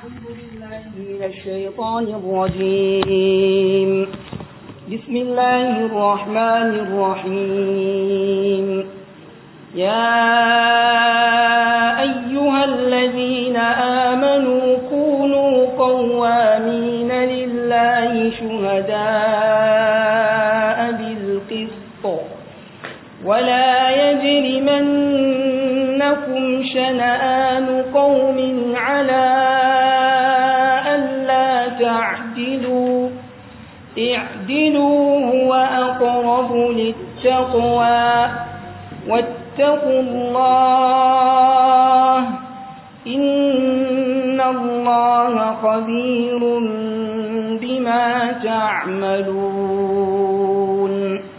أعوذ بالله من الشيطان الرجيم بسم الله الرحمن الرحيم يا أيها الذين آمنوا كونوا قوامين لله شهداء بالقسط ولا يجرمنكم شنآن قوم على ألا تعدلوا اعدلوا هو أقرب للتقوى واتقوا الله إن الله خبير بما تعملون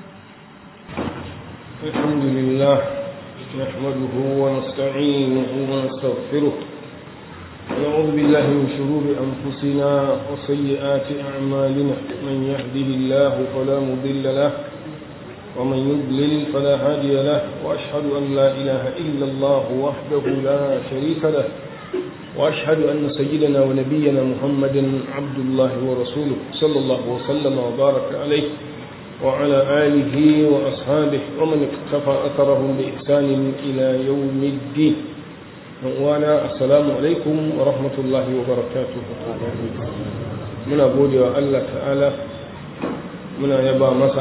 الحمد لله نحمده ونستعينه ونستغفره ونعوذ بالله من شرور أنفسنا وسيئات أعمالنا من يهده الله فلا مضل له ومن يضلل فلا هادي له وأشهد أن لا إله إلا الله وحده لا شريك له وأشهد أن سيدنا ونبينا محمدا عبد الله ورسوله صلى الله وسلم وبارك عليه وعلى آله وأصحابه ومن اقتفى أثرهم بإحسان إلى يوم الدين وانا السلام عليكم ورحمة الله وبركاته من أقول يا الله تعالى من يبا مسا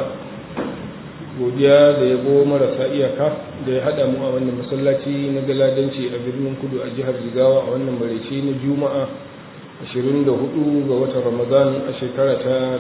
godiya da yabo marasa iyaka da ya haɗa mu a wannan masallaci na galadanci a birnin kudu a jihar jigawa a wannan maraice na juma'a 24 ga watan ramadan a shekara ta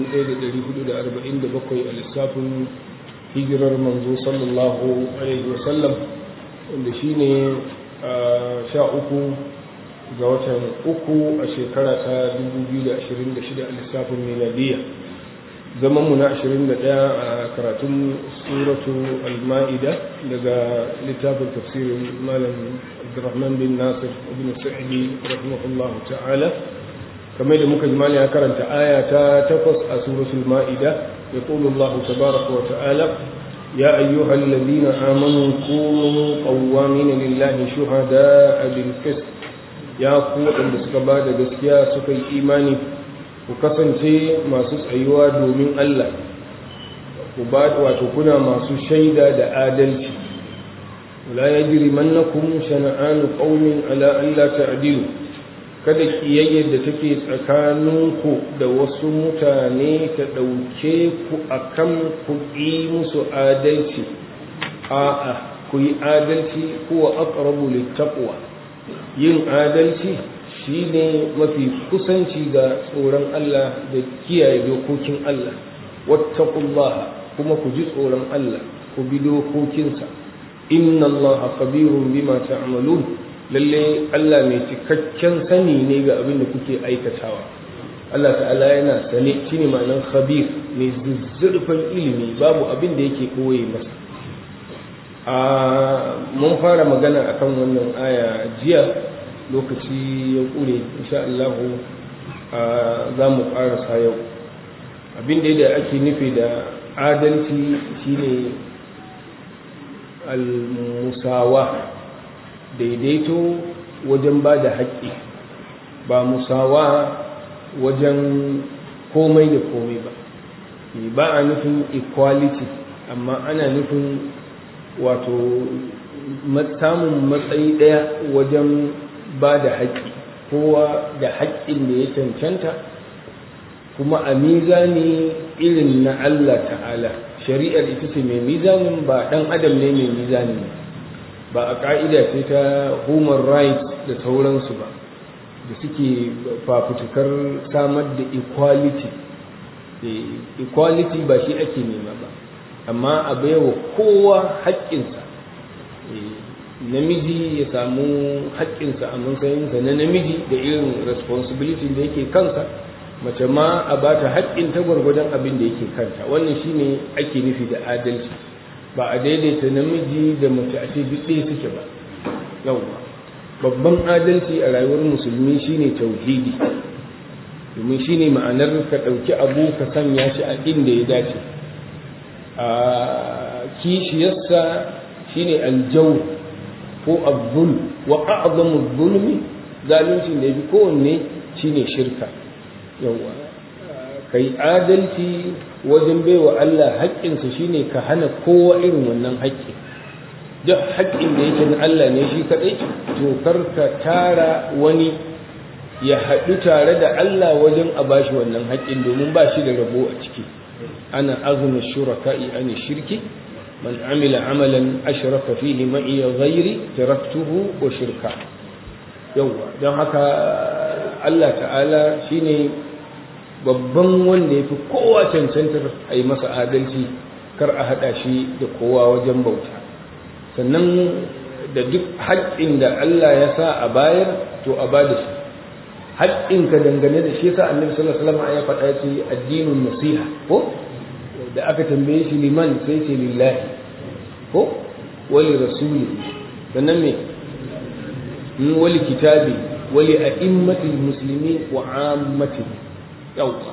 1447 a lissafin hijirar manzo sallallahu alaihi wasallam wanda shi ne a sha uku ga watan uku a shekara ta 2026 a lissafin miladiyya zamanmu na 21 a karatun suratu al-ma'ida daga littafin tafsirin malam abdurrahman bin nasir ibn sa'idi rahimahullah ta'ala kamar da muka jimali ya karanta aya ta takwas a suratul ma'ida ya qulu Allah tabaraka wa ta'ala ya ayyuhal ladina amanu kunu qawwamina lillahi shuhada'a bil qist ya ku wanda suka bada gaskiya suka yi imani ku kasance masu tsayuwa domin Allah ku ba wato kuna masu shaida da adalci la yajrimannakum shana'anu qaumin ala alla ta'dilu kada kiyayyar da take tsakaninku da wasu mutane ta ɗauke ku akan ku yi musu adalci a'a ku yi adalci kuwa aqrabu littaqwa yin adalci shi ne mafi kusanci ga tsoron Allah da kiyaye dokokin Allah wattaqullaha kuma ku ji tsoron Allah ku bi dokokinsa inna Allah khabirun bima ta'malun lalle Allah mai cikakken sani ne ga abin da kuke aikatawa Allah ta'ala yana sane shine ma'anar khabir mai zuzzurfan ilimi babu abin da yake koye masa a mun fara magana akan wannan aya jiya lokaci ya ƙure insha Allah za mu ƙarasa yau abin da ake nufi da adalci shine al-musawa daidaito wajen ba da haƙƙi ba musawa wajen komai da komai ba ba a nufin equality amma ana nufin wato samun matsayi ɗaya wajen ba da haƙƙi kowa da haƙƙin da ya cancanta kuma a mizani irin na Allah ta'ala shari'ar ita ce mai mizanin ba ɗan adam ne mai mizani ba a ƙa'ida ce ta human rights da sauransu ba da suke fafutukar samar da equality equality ba shi ake nema ba amma a baiwa kowa haƙƙinsa namiji ya samu haƙƙinsa a matsayinsa na namiji da irin responsibility da yake kansa mace ma a ba ta haƙƙin ta gwargwadon abin da yake kanta wannan shine ake nufi da adalci ba a daidaita namiji da mace a ce duk ɗaya suke ba yawwa babban adalci a rayuwar musulmi shine tauhidi domin shine ma'anar ka ɗauki abu ka sanya shi a inda ya dace a kishiyarsa shine aljawr ko azzul wa a'zamu zulmi zaluncin da ya fi kowanne shine shirka yawa kai adalci wajen baiwa Allah haƙƙinsa shine ka hana kowa irin wannan haƙƙi duk haƙƙin da yake na Allah ne shi kaɗai to kar ka tara wani ya haɗu tare da Allah wajen a bashi wannan haƙƙin domin ba shi da rabo a ciki ana azuna shuraka'i an shirki man amila amalan ashraka fihi ma'i ghairi taraktuhu wa shirka yawa don haka Allah ta'ala shine babban wanda ya fi kowa cancantar a yi masa adalci kar a haɗa shi da kowa wajen bauta sannan da duk haƙƙin da Allah ya sa a bayar to a ba da shi haƙƙinka dangane da shi sa annabi sallallahu alaihi wasallam ya faɗa ce addinin nasiha ko da aka tambaye shi liman sai ce lillahi ko wali rasuli sannan me wali kitabi wali a'immatil muslimin wa ammatihim yawwa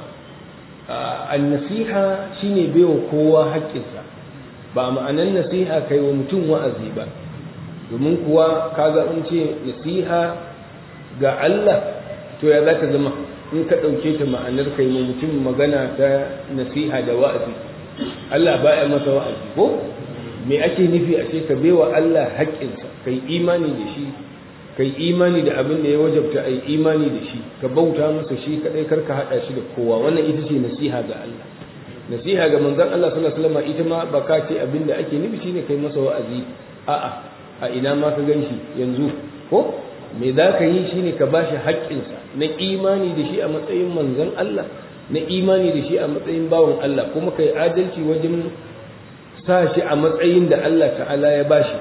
an-nasiha shine baiwa kowa haƙƙinsa ba ma'anan nasiha kai wa mutum wa'azi ba domin kuwa kaga an ce nasiha ga Allah to ya za ta zama in ka ɗauke ta ma'anar kai wa mutum magana ta nasiha da wa'azi Allah ba ya masa wa'azi ko me ake nufi a ce ka baiwa Allah haƙƙinsa kai imani da shi kai imani da abin da ya wajabta ai imani da shi ka bauta masa shi kadai karka hada shi da kowa wannan ita ce nasiha ga Allah nasiha ga manzon Allah sallallahu alaihi wasallam ita ma baka ce abin da ake nufi shine kai masa wa'azi a'a a ina ma ka ganshi yanzu ko me za ka yi shine ka bashi haƙƙinsa na imani da shi a matsayin manzon Allah na imani da shi a matsayin bawan Allah kuma kai adalci wajen sa shi a matsayin da Allah ta'ala ya bashi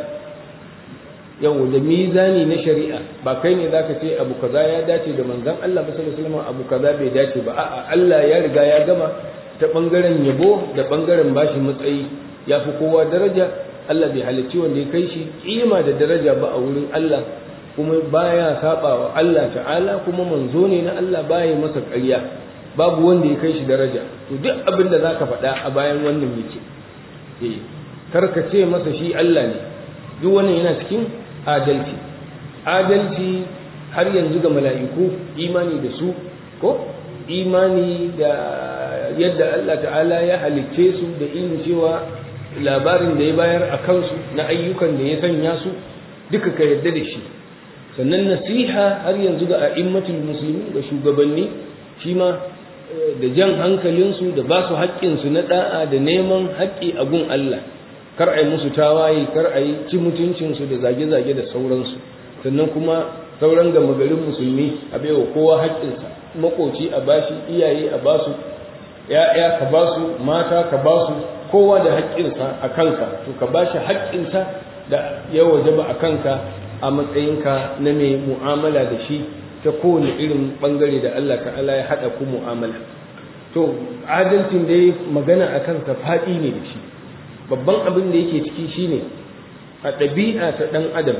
yau da mizani na shari'a ba kai ne zaka ce abu kaza ya dace da manzon Allah sallallahu alaihi wasallam abu kaza bai dace ba a'a Allah ya riga ya gama ta bangaren yabo da bangaren bashi matsayi ya fi kowa daraja Allah bai halicci wanda ya kai shi kima da daraja ba a wurin Allah kuma baya saba wa Allah ta'ala kuma manzo ne na Allah baya masa ƙarya babu wanda ya kai shi daraja to duk abin da zaka faɗa a bayan wannan yake eh kar ka ce masa shi Allah ne duk wannan yana cikin adalci adalci har yanzu ga mala'iku imani da su ko imani da yadda Allah ta'ala ya halicce su da irin cewa labarin da ya bayar a kansu na ayyukan da ya sanya su duka ka yarda da shi sannan nasiha har yanzu ga a'immatul musulmi da shugabanni shi ma da jan hankalinsu da ba su haƙƙinsu na da'a da neman haƙƙi a gun Allah kar a yi musu tawaye kar a yi ci mutuncinsu da zage-zage da sauransu sannan kuma sauran gama garin musulmi a baiwa kowa haƙƙinsa makoci a bashi iyaye a basu ya'ya ka basu mata ka basu kowa da haƙƙinsa a kanka to ka bashi haƙƙinsa da ya wajaba a kanka a matsayinka na mai mu'amala da shi ta kowane irin bangare da Allah ta'ala ya haɗa ku mu'amala to adalcin dai magana a kansa faɗi ne da shi babban abin da yake ciki shine a ɗabi'a ta ɗan adam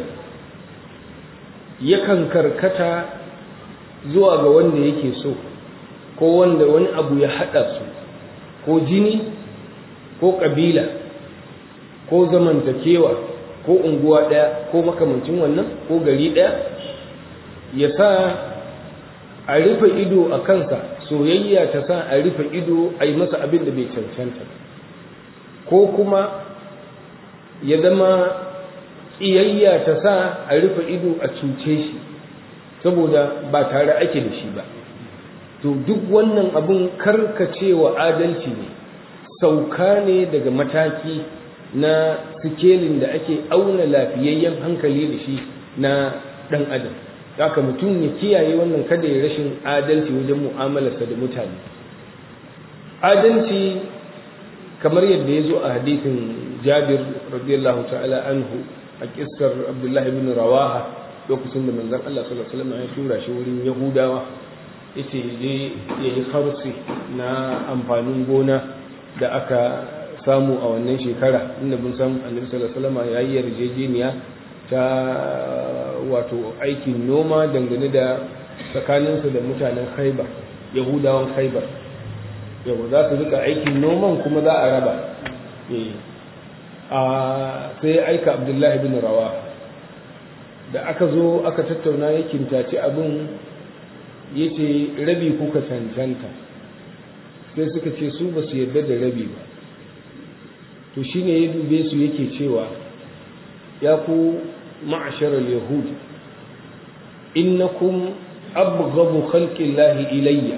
yakan karkata zuwa ga wanda yake so ko wanda wani abu ya haɗa su ko jini ko ƙabila ko zamantakewa ko unguwa ɗaya ko makamancin wannan ko gari ɗaya ya sa a rufe ido a kansa soyayya ta sa a rufe ido a yi masa abin da bai cancanta ko kuma ya zama ƙiyayya ta sa a rufe ido a cuce shi saboda ba tare ake da shi ba to duk wannan abun karkacewa adalci ne sauka ne daga mataki na sikelin da ake auna lafiyayyen hankali da shi na ɗan adam haka mutum ya kiyaye wannan kada ya rashin adalci wajen mu'amalarsa da mutane adalci kamar yadda ya zo a hadisin jabir radiyallahu ta'ala anhu a kissar abdullahi bin rawaha lokacin da manzon Allah sallallahu alaihi wasallam ya tura shi wurin yahudawa yace je ya yi harsi na amfanin gona da aka samu a wannan shekara inda mun san annabi sallallahu alaihi wasallam ya yi yarjejeniya ta wato aikin noma dangane da tsakaninsu da mutanen khaibar yahudawan khaibar yau za su rika aikin noman kuma za a raba sai aika abdullahi bin rawa da aka zo aka tattauna ya kintaci abin ya ce rabi kuka cancanta sai suka ce su ba su yarda da rabi ba to shine ya dube su yake cewa ya ku ma'asharar yahud innakum abghabu khalqillahi ilayya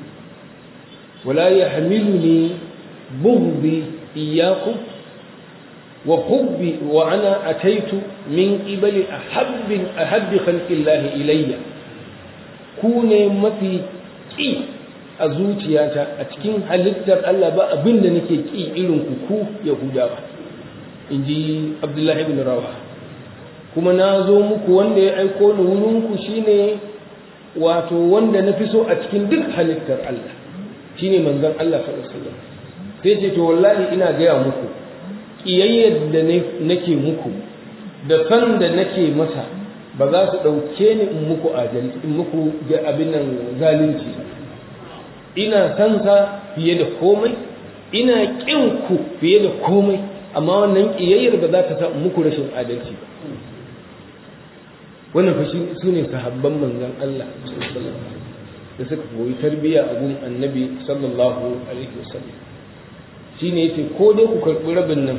wala yahmiluni bughdi iyyakum wa hubbi wa ana ataitu min qibali ahabbi ahabbi khalqillahi ilayya ku ne mafi ki a zuciyata a cikin halittar Allah ba abin da nake ki irin ku ku yahudawa inji abdullahi ibn rawa kuma na zo muku wanda ya aiko ni wurinku shine wato wanda na fi so a cikin duk halittar Allah shine manzon Allah sallallahu alaihi wasallam sai ce to wallahi ina gaya muku kiyayyar da nake muku da san da nake masa ba za su ɗauke ni in muku adalci in muku ga abin nan zalunci ina san sa fiye da komai ina ƙin ku fiye da komai amma wannan kiyayyar ba za ta sa muku rashin adalci ba wannan fa su ne sahabban manzon Allah da suka koyi tarbiyya a gun annabi sallallahu alaihi wasallam shine yace ko dai ku karɓi rabin nan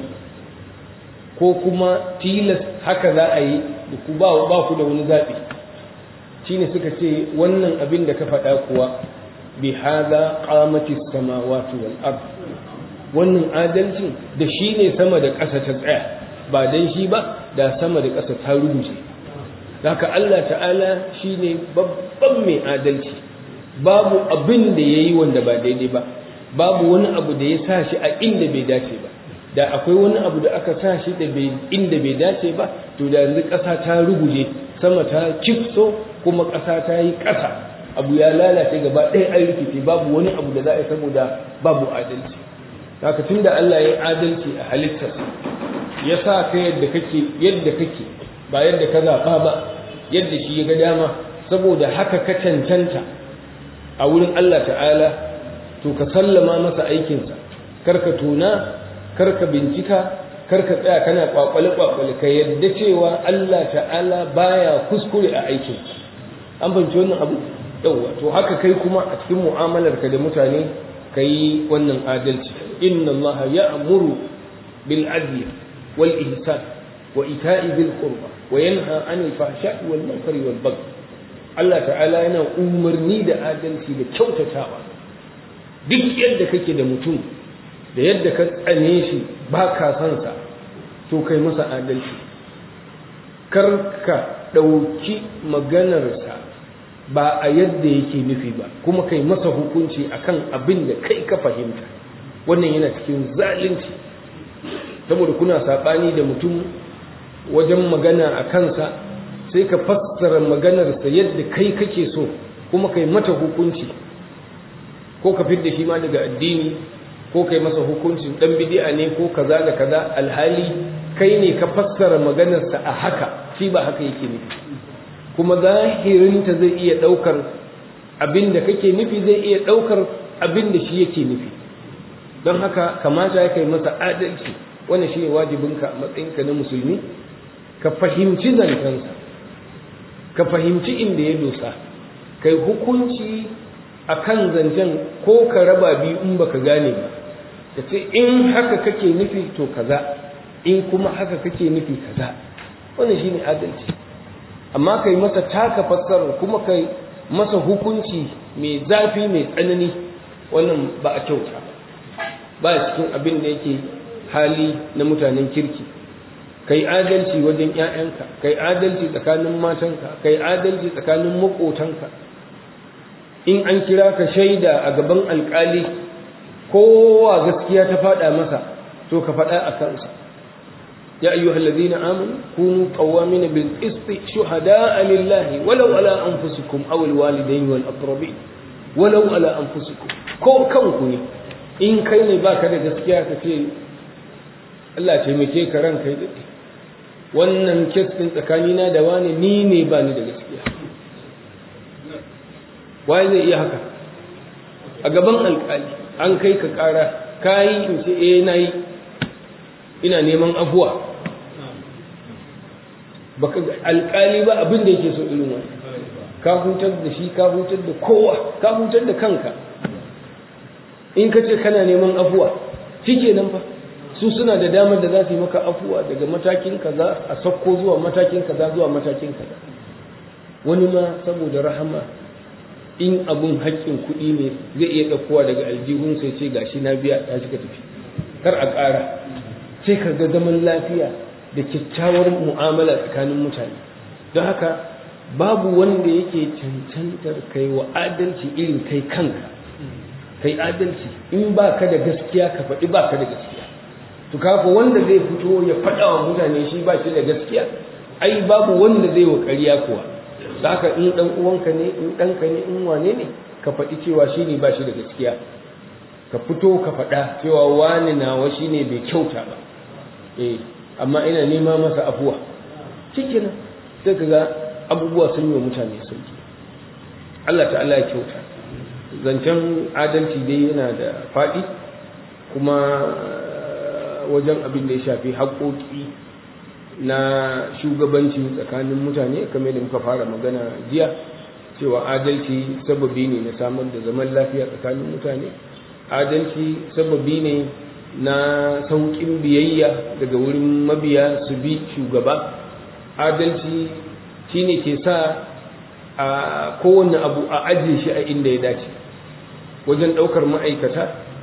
ko kuma tilas haka za a yi da ku ba ba ku da wani zaɓi shine suka ce wannan abin da ka faɗa kuwa bi hadha qamati samawati wal ard wannan adalcin da shi ne sama da ƙasa ta tsaya ba dan shi ba da sama da ƙasa ta rubuce haka Allah ta'ala shi ne babban mai adalci babu abin da ya yi wanda ba daidai ba babu wani abu da ya sa shi a inda bai dace ba da akwai wani abu da aka sa shi da inda bai dace ba to da yanzu ƙasa ta ruguje sama ta kifso kuma ƙasa ta yi ƙasa abu ya lalace gaba ɗaya an rikice babu wani abu da za a yi saboda babu adalci haka tun da Allah ya yi adalci a halittarsa ya sa ka yadda kake yadda kake ba yadda ka zaɓa ba yadda shi ya ga dama saboda haka ka cancanta a wurin Allah ta'ala to ka sallama masa aikinsa karka tuna karka bincika karka tsaya kana kwakwale kwakwale ka yadda cewa Allah ta'ala baya kuskure a aikinsa an fahimci wannan abu yawwa to haka kai kuma a cikin mu'amalar ka da mutane ka yi wannan adalci inna Allah ya'muru bil adli wal ihsan wa ita'i bil qurba wa yanha 'anil fahsha'i wal munkari wal baghi Allah ta'ala yana umarni da adalci da kyautatawa duk yadda kake da mutum da yadda ka tsane shi ba ka son sa to kai masa adalci kar ka ɗauki maganarsa ba a yadda yake nufi ba kuma kai masa hukunci akan abin da kai ka fahimta wannan yana cikin zalunci saboda kuna saɓani da mutum wajen magana a kansa sai ka fassara maganarsa yadda kai kake so kuma kai mata hukunci ko ka fidda shi ma daga addini ko kai masa hukuncin dan bid'a ne ko kaza da kaza alhali kai ne ka fassara maganarsa a haka shi ba haka yake nufi kuma zahirinta zai iya daukar abin da kake nufi zai iya daukar abin da shi yake nufi don haka kamata ya kai masa adalci wannan shine wajibinka a matsayinka na musulmi ka fahimci zancensa ka fahimci inda ya dosa kai hukunci a kan zancen ko ka raba biyu in baka gane ba ka ce in haka kake nufi to kaza in kuma haka kake nufi kaza wannan shine adalci amma kai masa taka fassarar kuma kai masa hukunci mai zafi mai tsanani wannan ba a kyauta ba cikin abin da yake hali na mutanen kirki kai adalci wajen ‘ya'yanka kai adalci tsakanin matanka kai adalci tsakanin maƙotanka in an kira ka shaida a gaban alƙali kowa gaskiya ta faɗa masa to ka faɗa a kansa ya ayyu hallazina amanu kunu qawamin bil qisti shuhada'a lillahi walau ala anfusikum aw al walidayni wal aqrabin walau ala anfusikum ko kanku ne in kai ne baka da gaskiya ka ce Allah taimake ka ranka ya daɗe wannan kes ɗin tsakanina da wani ni ne ba ni da gaskiya waye zai iya haka a gaban alƙali an kai ka ƙara ka yi in ce eh na yi ina neman afuwa baka alƙali ba abin da yake so irin wani ka hutar da shi ka hutar da kowa ka hutar da kanka in ka ce kana neman afuwa nan fa su suna da damar da za su yi maka afuwa daga matakin kaza a sakko zuwa matakin kaza zuwa matakin kaza wani ma saboda rahama in abun haƙƙin kuɗi ne zai iya ɗaukowa daga aljihun sai ce gashi na biya ya shiga tafi kar a ƙara sai ka ga zaman lafiya da kyakkyawar mu'amala tsakanin mutane don haka babu wanda yake cancantar kai wa adalci irin kai kanka kai adalci in ba ka da gaskiya ka faɗi ba ka da gaskiya to kafa wanda zai fito ya faɗa wa mutane shi ba shi da gaskiya ai babu wanda zai wa ƙarya kuwa da haka in ɗan uwanka ne in ɗanka ne in wane ne ka faɗi cewa shi ne ba shi da gaskiya ka fito ka faɗa cewa wani nawa shi ne bai kyauta ba eh amma ina nema masa afuwa cikin sai ka ga abubuwa sun yi wa mutane sauki Allah ta'ala ya kyauta zancen adalci dai yana da faɗi kuma wajen abin da ya shafi haƙoƙi na shugabanci tsakanin mutane kamar da muka fara magana jiya cewa adalci sababi ne na samar da zaman lafiya tsakanin mutane adalci sababi ne na sauƙin biyayya daga wurin mabiya su bi shugaba adalci shine ke sa a kowane abu a ajiye shi a inda ya dace wajen ɗaukar ma'aikata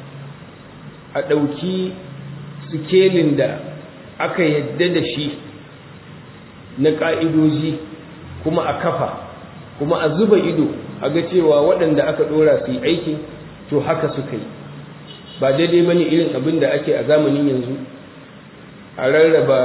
a ɗauki sikelin da aka yadda da shi na ƙa'idoji kuma a kafa kuma a zuba ido a ga cewa waɗanda aka ɗora su yi aikin to haka suka yi ba daidai ba ne irin abin da ake a zamanin yanzu a rarraba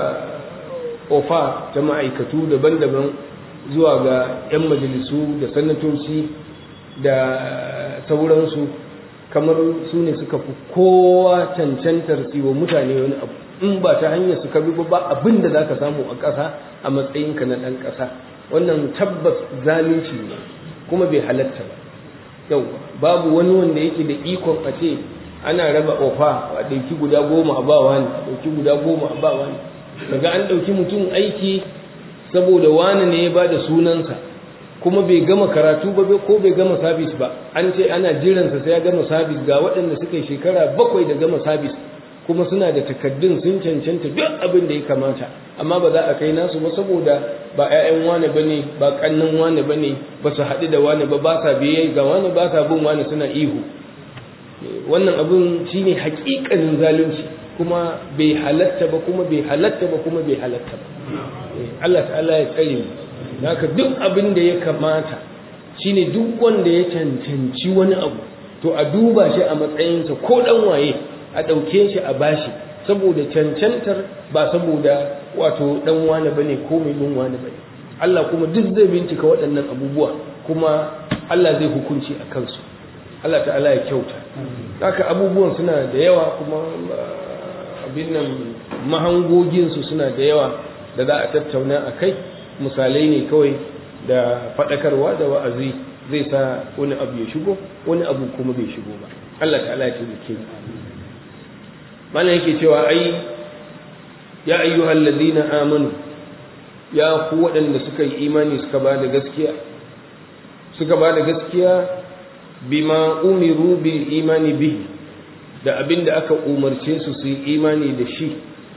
ofa ta ma'aikatu daban-daban zuwa ga 'yan majalisu da sanatoci da sauransu kamar su ne suka fi kowa cancantar wa mutane wani abu in ba ta hanyar su ka bi ba abin da za ka samu a ƙasa a matsayinka na ɗan ƙasa wannan tabbas zalunci ne kuma bai halatta ba yau babu wani wanda yake da ikon a ce ana raba ofa a ɗauki guda goma a bawa ne a ɗauki guda goma a bawa ne daga an ɗauki mutum aiki saboda wani ne ya ba da sunansa kuma bai gama karatu ba ko bai gama sabis ba an ce ana jiransa sai ya gama sabis ga waɗanda suka yi shekara bakwai da gama sabis kuma suna da takaddun sun cancanta duk abin da ya kamata amma ba za a kai nasu ba saboda ba 'ya'yan wane ba ne ba ƙannan wane ba ne ba su haɗu da wane ba ba sa biye ga wane ba sa bin wane suna ihu wannan abin shine haƙiƙanin zalunci kuma bai halatta ba kuma bai halatta ba kuma bai halatta ba Allah ta'ala ya tsare mu haka duk abin da ya kamata shine duk wanda ya cancanci wani abu to a duba shi a matsayinsa ko dan waye a ɗauke shi a bashi saboda cancantar ba saboda wato dan wane bane ko mai bin wane bane Allah kuma duk zai bincika waɗannan abubuwa kuma Allah zai hukunci a kansu Allah ta'ala ya kyauta haka abubuwan suna da yawa kuma abin nan mahangoginsu suna da yawa da za a tattauna a kai misalai ne kawai da faɗakarwa da wa'azi zai sa wani abu ya shigo wani abu kuma bai shigo ba Allah ta'ala ya taimake mu mana yake cewa ai ya ayyuhal ladina amanu ya ku waɗanda suka yi imani suka ba da gaskiya suka ba da gaskiya bima umiru bil imani bihi da abin da aka umarce su su yi imani da shi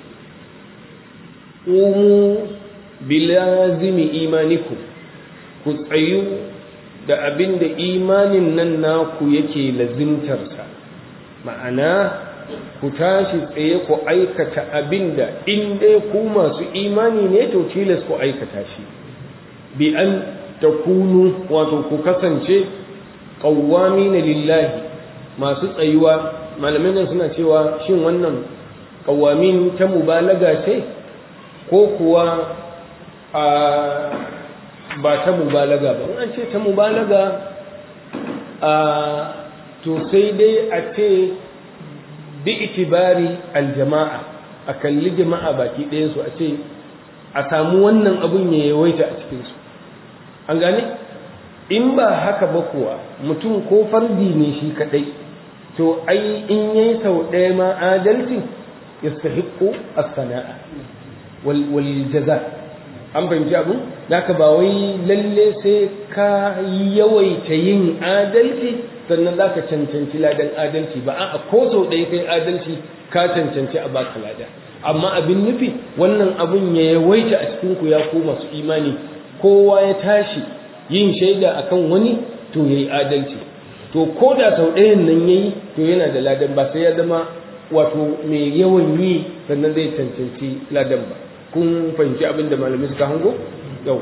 umu bilazimi imaniku ku tsayu da abin da imanin nan naku yake lazimtarsa ma'ana ku tashi tsaye ku aikata abin da in dai ku masu imani ne to tilas ku aikata shi bi an takunu wato ku kasance qawwamina lillahi masu tsayuwa malamai nan suna cewa shin wannan qawwamin ta mubalaga ce ko kuwa a ba ta mubalaga ba an ce ta mubalaga a to sai dai a ce bi itibari aljama'a a kalli jama'a baki ɗayansu a ce a samu wannan abun ya yawaita a cikinsu an gane in ba haka ba kuwa mutum ko fardi ne shi kaɗai to ai in yayi sau ɗaya ma adalci yastahiqqu as-sana'a wal jaza an fahimci abu ka ba wai lalle sai ka yawaita yin adalci sannan za ka cancanci ladan adalci ba a ko sau ɗaya kai adalci ka cancanci a baka lada amma abin nufi wannan abun ya yawaita a cikin ku ya ko masu imani kowa ya tashi yin shaida akan wani to yayi adalci to ko da sau ɗayan nan yayi to yana da ladan ba sai ya zama wato mai yawan yi sannan zai cancanci ladan ba kun fahimci abin da malamai suka hango yau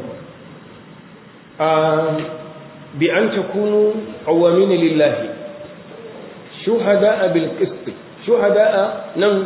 bi an takunu qawwamina lillahi shuhada'a bil qist shuhada'a nan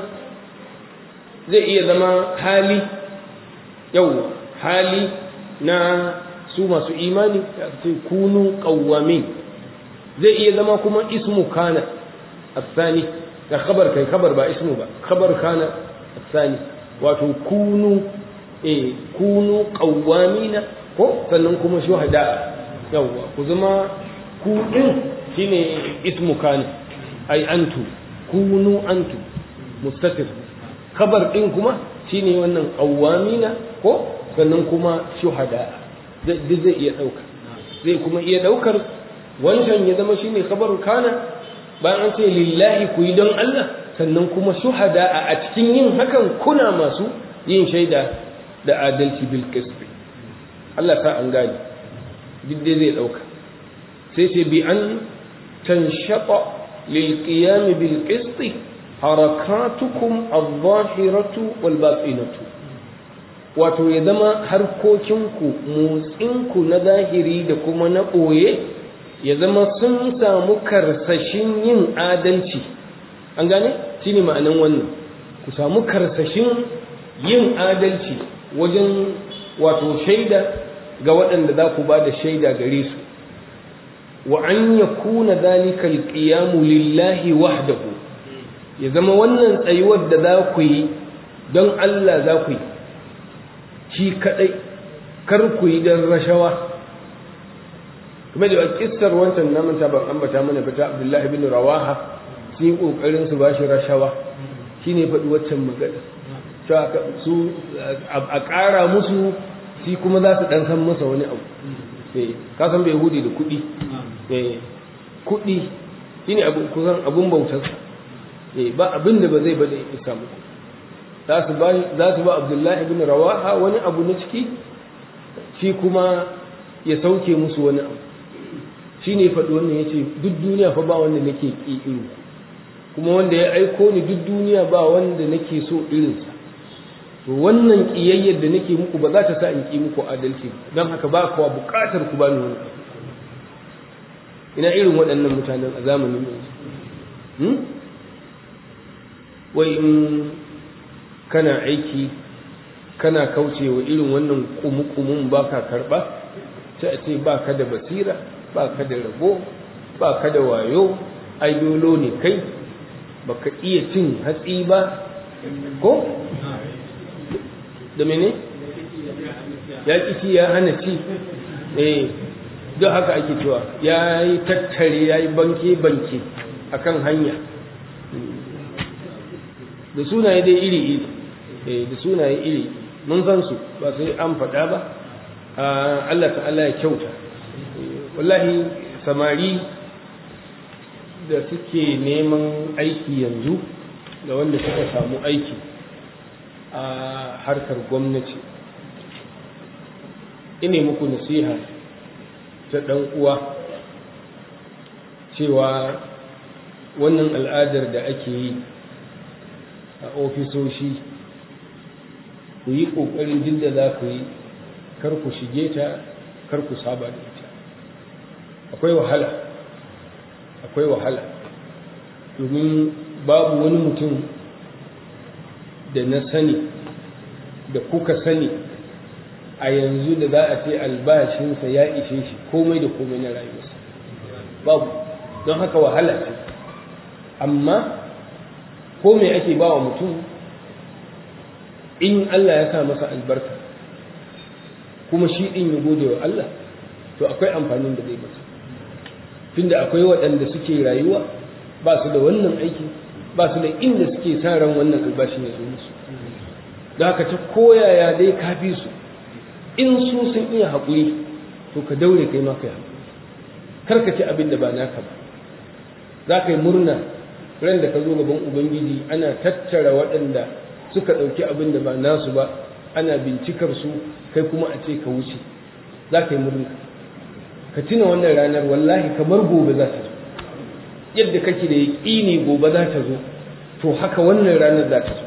zai iya zama hali yau hali na su masu imani ce kunu qawwamin zai iya zama kuma ismu kana الثاني da khabar kai khabar ba ismu ba khabar kana الثاني wato kunu eh kunu qawwamina ko sannan kuma shuhada yawa ku zama ku din shine ismu kana ai antu kunu antu mustatir khabar din kuma shine wannan qawwamina ko sannan kuma shuhada zai zai iya dauka zai kuma iya daukar wancan ya zama shine khabar kana bayan an ce lillahi ku yi don Allah sannan kuma shuhada a cikin yin hakan kuna masu yin shaida da adalci bil qisbi Allah ta an gane duk dai zai dauka sai ce bi an tanshata lil qiyam bil qisti harakatukum adh-dhahiratu wal batinatu wato ya zama harkokinku motsinku na zahiri da kuma na ɓoye ya zama sun samu karsashin yin adalci an gane shi ne ma'anin wannan ku samu karsashin yin adalci wajen wato shaida ga waɗanda za ku ba da shaida gare su wa an ya kuna zalika alƙiyamu lillahi wahdahu ya zama wannan tsayuwar da za ku yi don Allah za ku yi shi kaɗai kar ku yi don rashawa kuma da kissar wancan namun ta ban ambata mana fita abdullahi bin rawaha sun yi kokarin su bashi rashawa shine faɗi waccan magana cewa su a ƙara musu shi kuma za su ɗan san masa wani abu ka san bai hudi da kuɗi kuɗi shine abu kusan abun bautar ba abin da ba zai bada ya samu za su ba za su ba abdullahi bin rawaha wani abu na ciki shi kuma ya sauke musu wani abu shi ne faɗi wannan ya ce duk duniya fa ba wanda nake ƙi irin kuma wanda ya aiko ni duk duniya ba wanda nake so irinsa to wannan ƙiyayyar da nake muku ba za ta sa in ƙi muku adalci don haka ba kuwa buƙatar ku ba ni wani ina irin waɗannan mutanen a zamanin yanzu wai in kana aiki kana kaucewa irin wannan kumukumun ba ka karɓa sai a ce ba ka da basira ba ka da rabo ba ka da wayo ai dolo ne kai ba ka iya cin hatsi ba ko da mene ya ci ya hana ci eh don haka ake cewa ya yi tattare ya yi banke-banke a kan hanya da sunaye dai iri-iri da sunaye iri mun san su ba sai an faɗa ba Allah ta'ala ya kyauta wallahi samari da suke neman aiki yanzu da wanda suka samu aiki a harkar gwamnati ine muku nasiha ta ɗan uwa cewa wannan al'adar da ake yi a ofisoshi ku yi ƙoƙarin jin da za ku yi kar ku shige ta kar ku saba da ita akwai wahala akwai wahala domin babu wani mutum da na sani da kuka sani a yanzu da za a ce albashinsa ya ishe shi komai da komai na rayuwarsa babu don haka wahala ce amma ko me ake ba wa mutum in Allah ya sa masa albarka kuma shi ɗin ya gode wa Allah to akwai amfanin da zai masa tunda akwai waɗanda suke rayuwa ba su da wannan aiki ba su da inda suke sa ran wannan albashin ya zo musu da haka ta koyaya dai kafi su in su sun iya haƙuri to ka daure kai ma kai haƙuri kar ka ci abin da ba naka ba za ka yi murna ran da ka zo gaban ubangiji ana tattara waɗanda suka ɗauki abin da ba nasu ba ana bincikar su kai kuma a ce ka wuce za ka yi murna ka tuna wannan ranar wallahi kamar gobe za ta zo yadda kake da yaƙini gobe za ta zo to haka wannan ranar za ta zo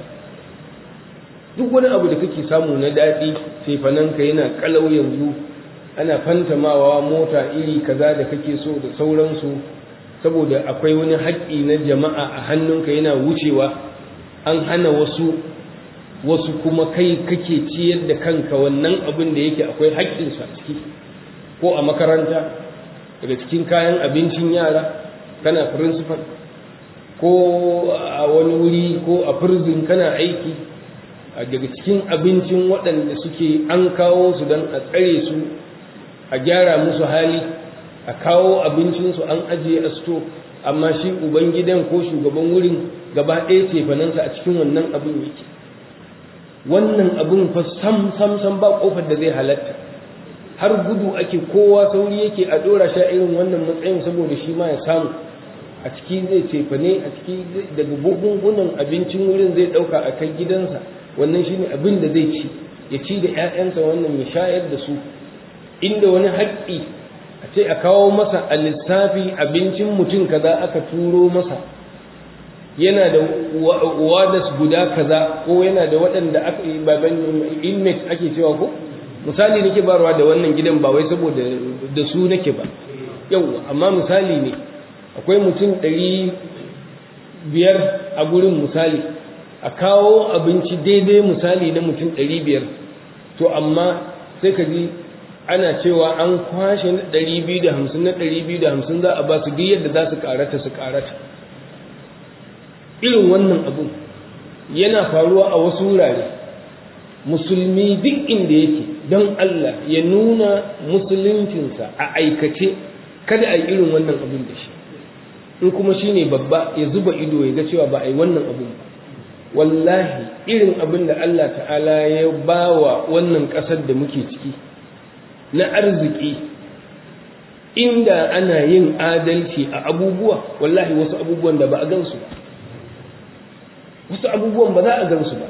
duk wani abu da kake samu na daɗi ka yana kalau yanzu ana fantamawa mota iri kaza da kake so da sauransu saboda akwai wani haƙƙi na jama'a a hannunka yana wucewa an hana wasu wasu kuma kai kake ciyar da kanka wannan abin da yake akwai haƙƙinsu a ciki ko a makaranta daga cikin kayan abincin yara kana principal ko a wani wuri ko a prison kana aiki daga cikin abincin waɗanda suke an kawo su don a tsare su a gyara musu hali a kawo abincinsu an ajiye a sto amma shi ubangidan ko shugaban wurin gaba ɗaya cefanansa a cikin wannan abin yake wannan abin fa sam sam sam ba kofar da zai halatta har gudu ake kowa sauri yake a ɗora sha irin wannan matsayin saboda shi ma ya samu a ciki zai cefane a ciki daga bugungunan abincin wurin zai ɗauka a kai gidansa wannan shine abin da zai ci ya ci da 'ya'yansa wannan ya shayar da su inda wani haƙƙi a ce a kawo masa a lissafi abincin mutum kaza aka turo masa yana da wadas guda kaza ko yana da waɗanda aka yi baban inmate ake cewa ko misali nake barwa da wannan gidan ba wai saboda da su nake ba yau amma misali ne akwai mutum ɗari biyar a gurin misali a kawo abinci daidai misali na mutum ɗari biyar to amma sai ka ji ana cewa an kwashe na ɗari biyu da hamsin na ɗari biyu da hamsin za a ba su duk yadda za su karata su karata irin wannan abun yana faruwa a wasu wurare musulmi duk inda yake don Allah ya nuna musuluncinsa a aikace kada a yi irin wannan abun da shi in kuma shi ne babba ya zuba ido ya ga cewa ba a yi wannan abun ba wallahi irin abin da Allah ta'ala ya ba wa wannan ƙasar da muke ciki na arziki inda ana yin adalci a abubuwa wallahi wasu abubuwan da ba a gansu ba wasu abubuwan ba za a gansu ba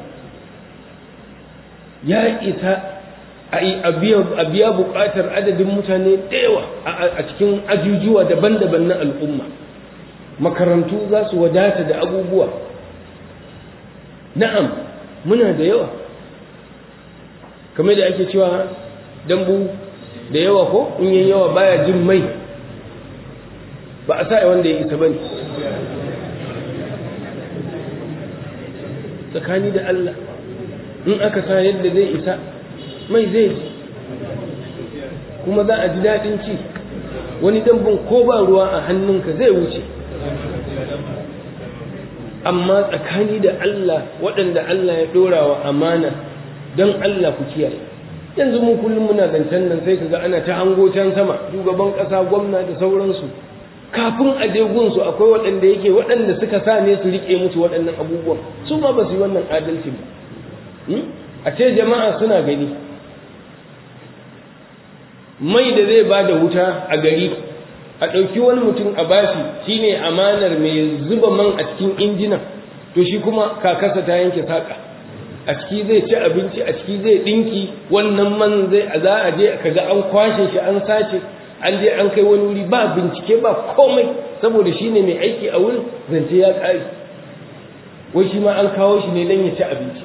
ya isa a biya buƙatar adadin mutane da yawa a cikin ajujuwa daban-daban na al'umma makarantu za su wadata da abubuwa na'am muna da yawa kamar da ake cewa dambu da yawa ko in yi yawa baya jin mai ba a sa wanda ya isa ba ne tsakani da Allah in aka sa yadda zai isa mai zai ji kuma za a ji daɗin ci wani dambun ko ba ruwa a hannunka zai wuce amma tsakani da Allah waɗanda Allah ya ɗora wa amana don Allah ku kiyaye yanzu mu kullum muna zancen nan sai kaga ana ta hango can sama shugaban ƙasa gwamna da sauransu kafin a je gunsu akwai waɗanda yake waɗanda suka sa ne su riƙe musu waɗannan abubuwan su ma ba su yi wannan adalci ba a ce jama'a suna gani mai da zai ba da wuta a gari a ɗauki wani mutum a bashi shine amanar mai zuba man a cikin injinan to shi kuma kakasa ta yanke saƙa a ciki zai ci abinci a ciki zai ɗinki wannan man zai za a je kaga an kwashe shi an sace an je an kai wani wuri ba bincike ba komai saboda shi ne mai aiki a wurin zance ya ƙare wai shi ma an kawo shi ne don ya ci abinci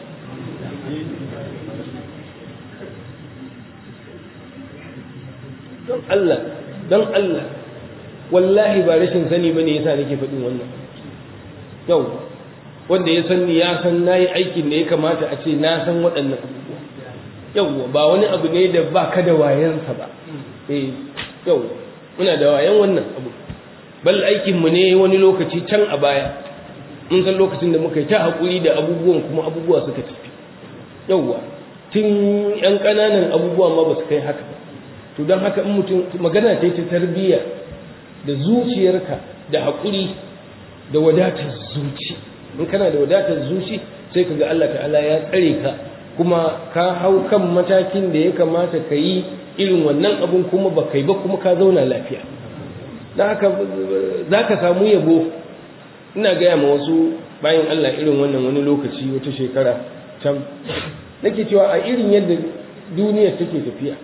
don Allah don Allah wallahi ba rashin sani ba ne yasa nake faɗin wannan yau wanda ya san ni ya san na yi aikin da ya kamata a ce na san waɗannan abubuwa yau ba wani abu ne da ba ka da wayansa ba eh yau muna da wayan wannan abu bal aikinmu ne wani lokaci can a baya mun san lokacin da muka yi ta haƙuri da abubuwan kuma abubuwa suka tafi yauwa tun yan ƙananan abubuwa ma ba su kai haka ba to don haka in mutum magana ce ta tarbiyya da zuciyarka da haƙuri da wadatar zuci in kana da wadatar zuci sai ka ga Allah ta'ala ya tsare ka kuma ka hau kan matakin da ya kamata ka yi irin wannan abun kuma ba kai ba kuma ka zauna lafiya don haka za ka samu yabo ina gaya ma wasu bayan Allah irin wannan wani lokaci wata shekara can nake cewa a irin yadda duniya take tafiya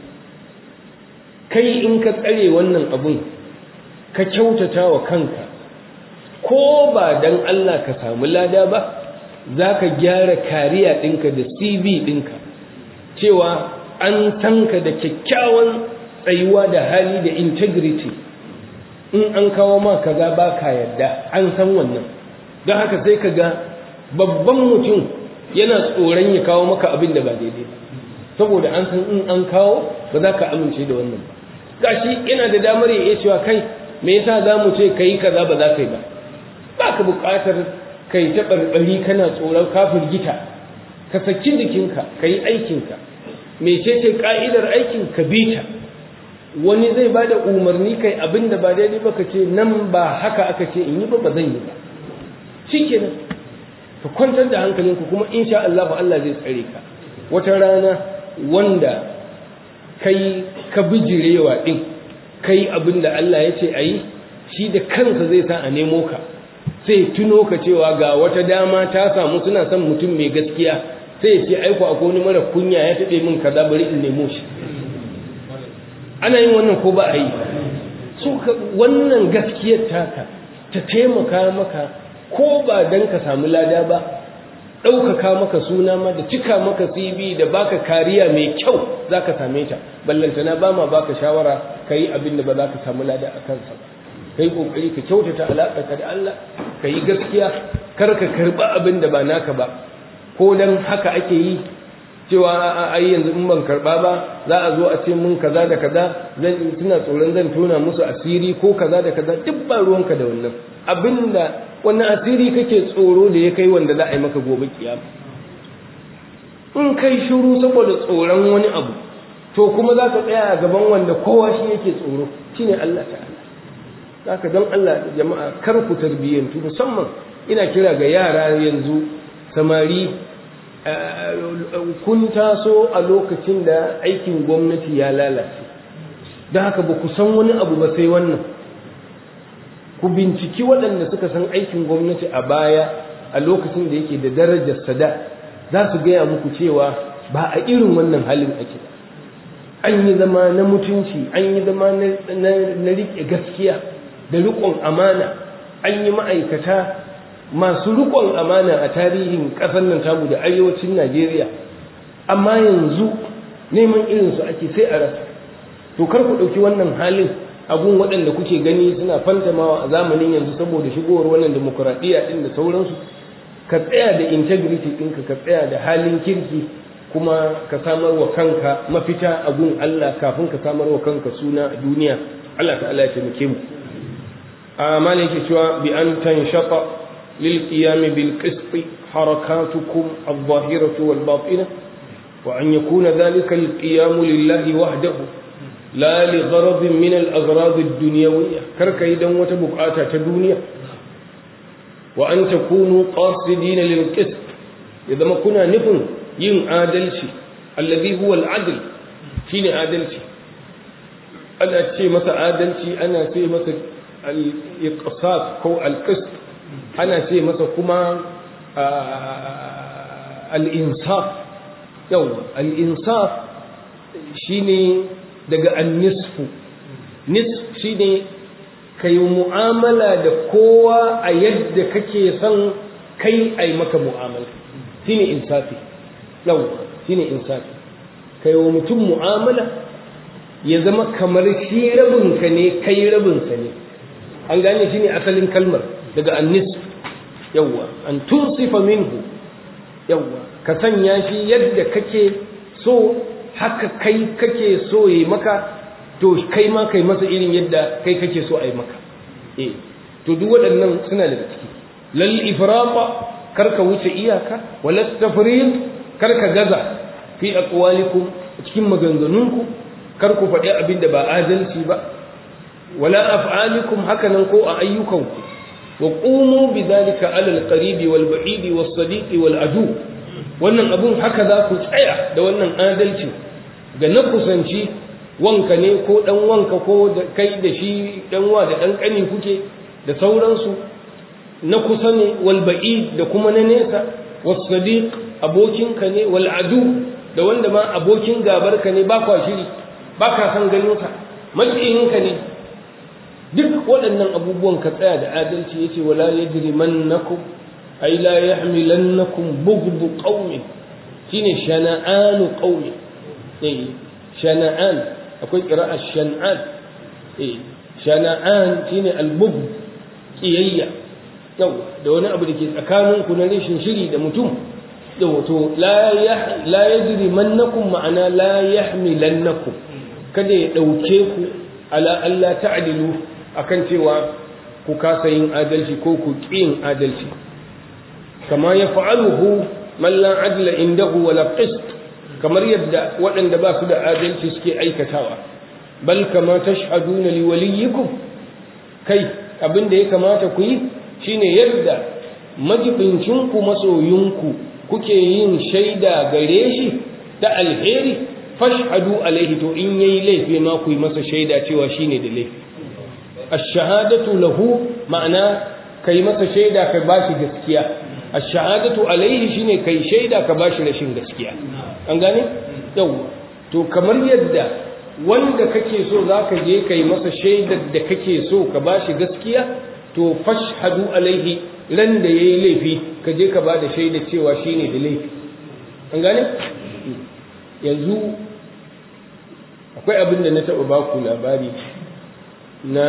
kai in ka tsare wannan abun ka kyautata wa kanka ko ba dan Allah ka samu lada ba za ka gyara kariya ɗinka da cv ɗinka cewa an tanka da kyakkyawan tsayuwa da hali da integrity in an kawo ma kaza ba ka yadda an san wannan don haka sai ka ga babban mutum yana tsoron ya kawo maka abin da ba daidai ba saboda an san in an kawo ba za ka amince da wannan ba gashi yana da damar ya iya cewa kai me yasa za mu ce ka yi kaza ba za ka yi ba ba ka buƙatar kai ta ɓarɓari kana tsoron ka firgita ka saki jikinka ka yi aikinka mecece ka'idar aikin ka bi ta wani zai ba da umarni kai abin da ba daidai ba ka ce nan ba haka aka ce in yi ba ba zan yi ba shi kenan ka kwantar da hankalinku kuma insha Allah Allah zai tsare ka wata rana wanda kai ka bijirewa din kai abin da Allah ya ce a yi shi da kansa zai sa a nemo ka sai tuno ka cewa ga wata dama ta samu suna son mutum mai gaskiya sai ya ce aiko akwai wani mara kunya ya taɓe min kaza bari in nemo shi ana yin wannan ko ba a yi so wannan gaskiyar taka ta taimaka maka ko ba dan ka samu lada ba ɗaukaka maka suna ma da cika maka cv da baka kariya mai kyau za ka same ta ballantana ba ma baka shawara ka yi abin da ba za ka samu lada a kansa ba ka yi ƙoƙari ka kyautata alaƙa da Allah ka yi gaskiya kar ka karɓi abin da ba naka ba ko dan haka ake yi cewa ai yanzu in ban karɓa ba za a zo a ce mun kaza da kaza zan tuna tsoron zan tona musu asiri ko kaza da kaza duk ba ruwanka da wannan abinda wannan asiri kake tsoro da ya kai wanda za a yi maka gobe kiyama in kai shiru saboda tsoron wani abu to kuma za ka tsaya a gaban wanda kowa shi yake tsoro shine Allah ta'ala haka don Allah jama'a kar ku tarbiyyantu musamman ina kira ga yara yanzu samari kun taso a lokacin da aikin gwamnati ya lalace don haka ba ku san wani abu ba sai wannan ku binciki waɗanda suka san aikin gwamnati a baya a lokacin da yake da darajar sada za su gaya muku cewa ba a irin wannan halin ake an yi zama na mutunci an yi zama na riƙe gaskiya da riƙon amana an yi ma'aikata masu riƙon amana a tarihin ƙasar nan tamu da arewacin najeriya amma yanzu neman irinsu ake sai a rasa to kar ku ɗauki wannan halin abun waɗanda kuke gani suna fantamawa a zamanin yanzu saboda shigowar wannan demokuraɗiyya ɗin da sauransu ka tsaya da integrity ɗinka ka tsaya da halin kirki kuma ka samar wa kanka mafita a gun Allah kafin ka samar wa kanka suna a duniya Allah ta'ala ya taimake mu a malin yake cewa bi an tanshaqa lil qiyam bil qist harakatukum adh-dhahiratu wal batina wa an yakuna dhalika al qiyam lillahi wahdahu la li gharad min al aghrad ad dunyawiyya karka idan wata bukata ta duniya wa an takunu qasidina lil qist ya zama kuna nufin yin adalci allazi huwa al-adl shine adalci ana ce masa adalci ana ce masa al-iqsas ko al-qist ana ce masa kuma al-insaf yawa al-insaf shine daga an-nisfu nisf shine kai mu'amala da kowa a yadda kake son kai ai maka mu'amala shine insafi yau shine insafi kai wa mutum mu'amala ya zama kamar shi rabinka ne kai rabinsa ne an gane shi ne asalin kalmar daga annis yawwa an tunsifa minhu yawwa ka sanya shi yadda kake so haka kai kake so yi maka to kai ma kai masa irin yadda kai kake so a yi maka eh to duk waɗannan suna daga ciki lal ifrata karka wuce iyaka wala tafrid karka gaza fi aqwalikum cikin maganganunku kar ku faɗi abin da ba adalci ba wala af'alikum hakanan ko a ayyukanku wa qumu bidhalika ala alqaribi wal ba'idi was sadiqi wal adu wannan abun haka za ku tsaya da wannan adalci ga na kusanci wanka ne ko dan wanka ko da kai da shi dan wa da dan kani kuke da sauransu na kusa ne wal ba'i da kuma na nesa was sadiq abokinka ne wal adu da wanda ma abokin gabarka ne ba kwa shiri ba ka san ganin sa matsayinka ne duk waɗannan abubuwan ka tsaya da adalci yace wala yajrimannakum ay la yahmilannakum bughdu qaumin shine shana'anu qaumin eh shana'an akwai qira'a shan'an eh shana'an shine al-bughd kiyayya yau da wani abu da ke tsakanin ku na rashin shiri da mutum yau to la yah la yajrimannakum ma'ana la yahmilannakum kada ya dauke ku ala Allah ta'dilu akan cewa ku kasa yin adalci ko ku ƙin adalci kama ya fa'aluhu man la adla indahu wala qist kamar yadda waɗanda ba su da adalci suke aikatawa bal kama tashhaduna li waliyyikum kai abin da ya kamata ku yi shine yadda majibincin ku masoyinku kuke yin shaida gare shi da alheri fashhadu alaihi to in yayi laifi ma ku yi masa shaida cewa shine da laifi ash-shahadatu lahu ma'ana kai masa shaida ka bashi gaskiya ash-shahadatu alaihi shine kai shaida ka bashi rashin gaskiya an gane yau to kamar yadda wanda kake so zaka je kai masa shaidar da kake so ka bashi gaskiya to fashhadu alaihi ran da yayi laifi ka je ka bada shaida cewa shine da laifi an gane yanzu akwai abin da na taɓa baku labari na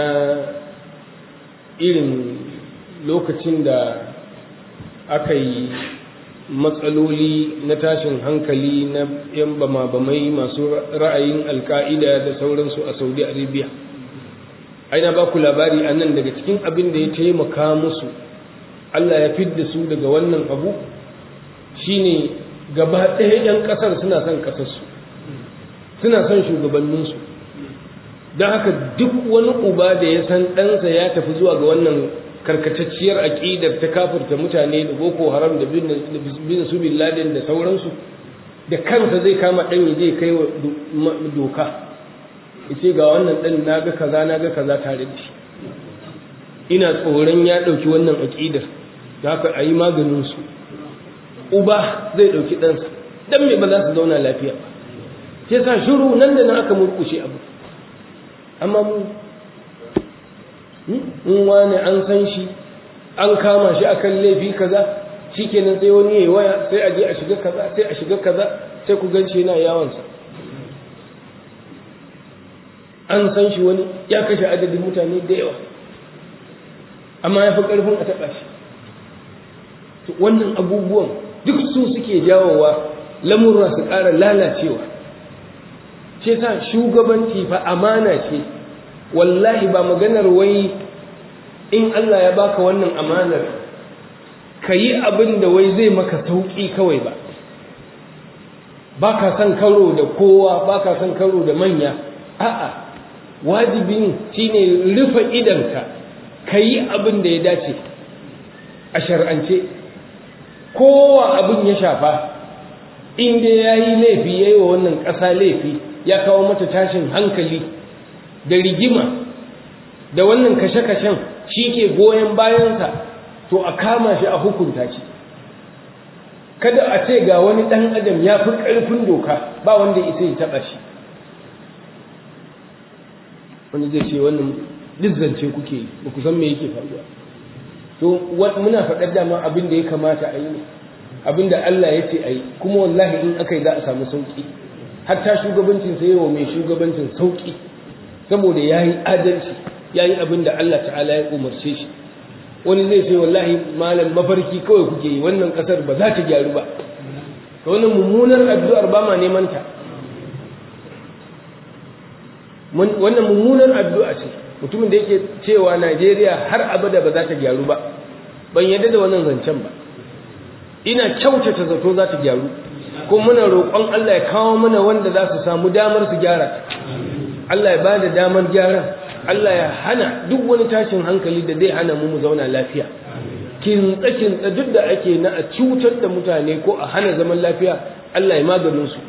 irin lokacin da aka yi matsaloli na tashin hankali na yan bama-bamai masu ra'ayin alka'ida da sauransu a saudi arabia aina ba ku labari a nan daga cikin abin da ya taimaka musu allah ya fidda su daga wannan abu shine gaba ɗaya 'yan ƙasar suna son ƙasarsu suna son shugabanninsu don haka duk wani uba da ya san ɗansa ya tafi zuwa ga wannan karkatacciyar aƙidar ta kafirta mutane da boko haram da bin su bin laden da sauransu da kansa zai kama ɗan ya je kai wa doka ce ga wannan ɗan na ga kaza na ga kaza tare da shi ina tsoron ya ɗauki wannan aƙidar da haka a yi maganinsu uba zai ɗauki ɗansa don me ba za su zauna lafiya ba sai sa shiru nan da nan aka murƙushe abu amma mu in wani an san shi an kama shi akan laifi kaza shikenan sai wani yayi waya sai a je a shiga kaza sai a shiga kaza sai ku gan shi yana yawansa an san shi wani ya kashe adadin mutane da yawa amma ya fi ƙarfin a taɓa shi wannan abubuwan duk su suke jawowa lamurra su ƙara lalacewa ce sa shugabanci fa amana ce wallahi ba maganar wai in Allah ya baka wannan amanar ka yi abin da wai zai maka sauƙi kawai ba ba ka son karo da kowa ba ka son karo da manya a'a wajibin shine rufe idanka ka yi abin da ya dace a shar'ance kowa abin ya shafa in dai ya yi laifi ya yi wa wannan ƙasa laifi ya kawo mata tashin hankali da rigima da wannan kashe-kashen shi ke goyon bayansa to a kama shi a hukunta shi kada a ce ga wani ɗan adam ya fi ƙarfin doka ba wanda isa ya taɓa shi wanda zai ce wannan dizzance kuke yi ba ku san me yake faruwa to muna faɗar dama abin da ya kamata a yi ne abin da Allah ya ce a yi kuma wallahi in aka yi za a samu sauƙi hatta shugabancin sai wa mai shugabancin sauƙi saboda ya yi adalci ya yi abin da Allah ta'ala ya umarce shi wani zai ce wallahi malam mafarki kawai kuke yi wannan ƙasar ba za ta gyaru ba ka wannan mummunar addu'ar ba ma neman ta wannan mummunar addu'a ce mutumin da yake cewa Najeriya har abada ba za ta gyaru ba ban yadda da wannan zancen ba ina kyautata zato za ta gyaru kuma muna roƙon Allah ya kawo mana wanda za su samu damar su gyara Allah ya ba da damar gyaran Allah ya hana duk wani tashin hankali da zai hana mu mu zauna lafiya kintsa-kintsa duk da ake na a cutar da mutane ko a hana zaman lafiya Allah ya maganin su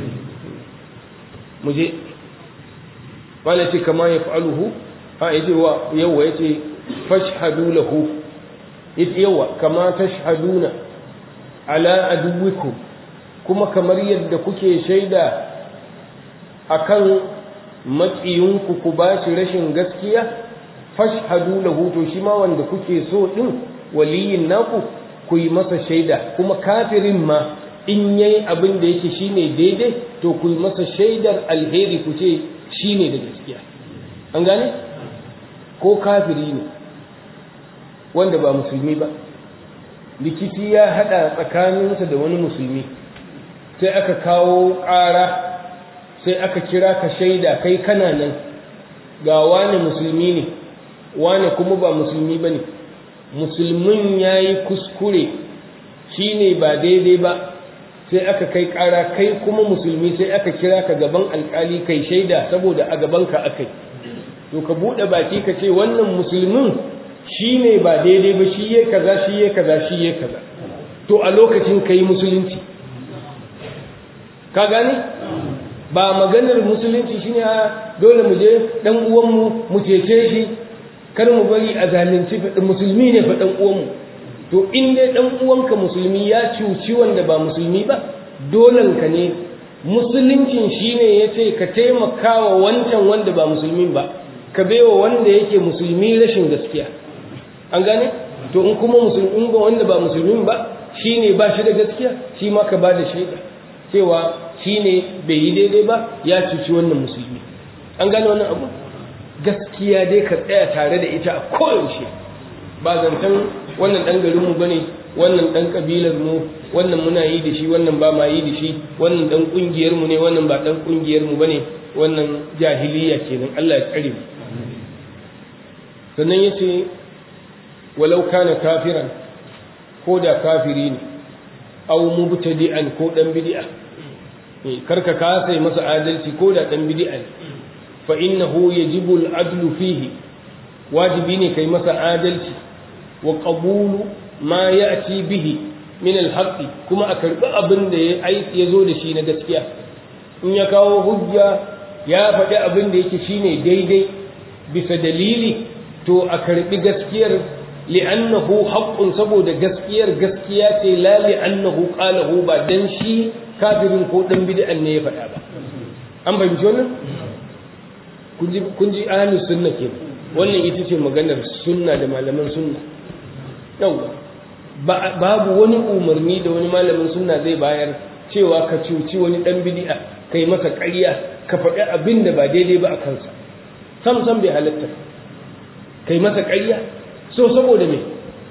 mu je wala ce kama ya fa'aluhu a yace wa yawa yace fashhadu lahu yace yawa kama tashhaduna ala aduwikum kuma kamar yadda kuke shaida akan matsiyinku ku ba shi rashin gaskiya fashhadu lahu to shi ma wanda kuke so din waliyin naku ku yi masa shaida kuma kafirin ma in yayi abin da yake shine daidai to ku yi masa shaidar alheri ku ce shine da gaskiya an gane ko kafiri ne wanda ba musulmi ba rikici ya hada tsakaninsa da wani musulmi sai aka kawo ƙara sai aka kira ka shaida kai kana nan ga wani musulmi ne wani kuma ba musulmi ba ne musulmin ya yi kuskure shi ne ba daidai ba sai aka kai ƙara kai kuma musulmi sai aka kira ka gaban alƙali kai shaida saboda a gabanka aka yi to ka buɗe baki ka ce wannan musulmin shi ne ba daidai ba shi ya kaza shi ya kaza shi ya kaza to a lokacin ka yi musulunci ka gane ba maganar musulunci shine a dole mu je dan uwanmu mu cece shi kar mu bari a zalunci musulmi ne fa dan uwanmu to in dai dan uwanka musulmi ya cuci wanda ba musulmi ba dolen ka ne musuluncin shine yace ka taimakawa wancan wanda ba musulmin ba ka baiwa wanda yake musulmi rashin gaskiya an gane to in kuma musulmin ba wanda ba musulmin ba shine ba shi da gaskiya shi ma ka ba da shaida cewa shi ne bai yi daidai ba ya cuci wannan musulmi an gane wannan abu gaskiya dai ka tsaya tare da ita a koyaushe ba zancen wannan ɗan garinmu ba ne wannan ɗan ƙabilarmu wannan muna yi da shi wannan ba ma yi da shi wannan ɗan ƙungiyarmu ne wannan ba ɗan ƙungiyarmu ba ne wannan jahiliya kenan Allah ya tsare mu sannan ya ce walau kana kafiran ko da kafiri ne au mubtadi'an ko ɗan bid'a karka kasa yi masa adalci ko da dan bid'a ne fa innahu yajibu al-adlu fihi wajibi ne kai masa adalci wa qabulu ma ya'ti bihi min al kuma a karbi abin da ya aiki ya zo da shi na gaskiya in ya kawo hujja ya faɗi abin da yake shine daidai bisa dalili to a karbi gaskiyar li'annahu haqqun saboda gaskiyar gaskiya ce la li'annahu qalahu ba dan shi kafirin ko dan bid'an ne ya faɗa ba an fahimci wannan kun ji kun ji ahlus sunna ke wannan ita ce maganar sunna da malaman sunna yawa babu wani umarni da wani malamin sunna zai bayar cewa ka cuci wani dan bid'a kai masa ƙarya ka faɗi abin da ba daidai ba a kansa sam sam bai halatta kai masa ƙarya so saboda me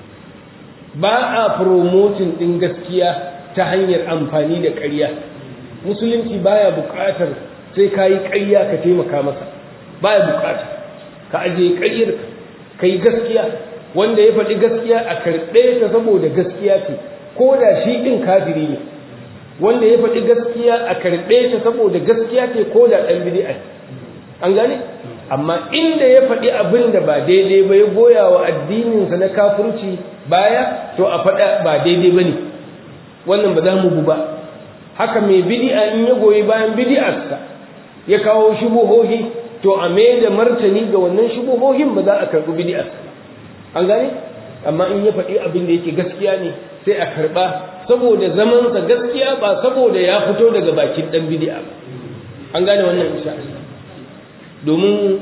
ba a promoting din gaskiya ta hanyar amfani da ƙarya musulunci baya buƙatar sai ka yi ƙarya ka taimaka masa baya buƙata ka ajiye ƙaryar ka yi gaskiya wanda ya faɗi gaskiya a karɓe ta saboda gaskiya ce ko da shi ɗin kafiri ne wanda ya faɗi gaskiya a karɓe ta saboda gaskiya ce ko da ɗan bid'a an gane amma inda ya faɗi abin da ba daidai ba ya goya wa addininsa na kafirci baya to a faɗa ba daidai ba ne wannan ba za mu bu ba haka mai bidi'a in ya goyi bayan bidi'arsa ya kawo shubuhohi to a mai da martani ga wannan shubuhohin ba za a karɓi bidi'arsa an gane amma in ya faɗi abin da yake gaskiya ne sai a karɓa saboda zamansa gaskiya ba saboda ya fito daga bakin ɗan bidi'a ba an gane wannan insha Allah domin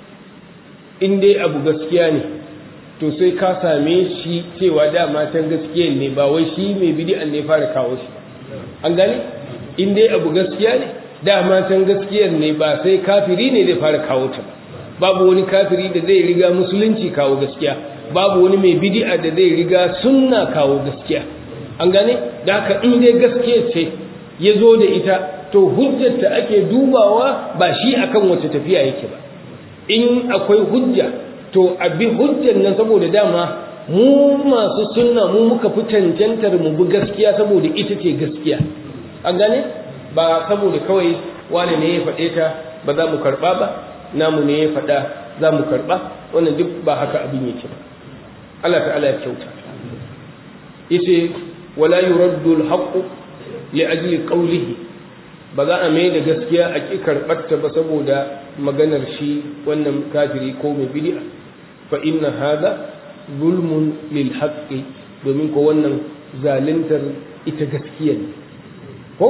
in dai abu gaskiya ne to sai ka same shi cewa dama can gaskiya ne ba wai shi mai bidi'an ne fara kawo shi an gane in dai abu gaskiya ne dama can gaskiyar ne ba sai kafiri ne zai fara kawo ta ba babu wani kafiri da zai riga musulunci kawo gaskiya babu wani mai bidi'a da zai riga sunna kawo gaskiya an gane da haka in dai gaskiya ce ya zo da ita to hujjarta ake dubawa ba shi akan wace tafiya yake ba in akwai hujja to a bi hujjar nan saboda dama mu masu sunna mu muka fi cancantar mu bi gaskiya saboda ita ce gaskiya an gane ba saboda kawai wane ne ya faɗe ta ba za mu karɓa ba namu ne ya faɗa za mu karɓa wannan duk ba haka abin yake ba Allah ta'ala ya kyauta yace wala yuraddu al-haqqu li ajli qawlihi ba za a mai da gaskiya a ƙi karɓarta ba saboda maganar shi wannan kafiri ko mai bid'a fa inna hada zulmun lil haqqi domin ko wannan zaluntar ita gaskiya ne ko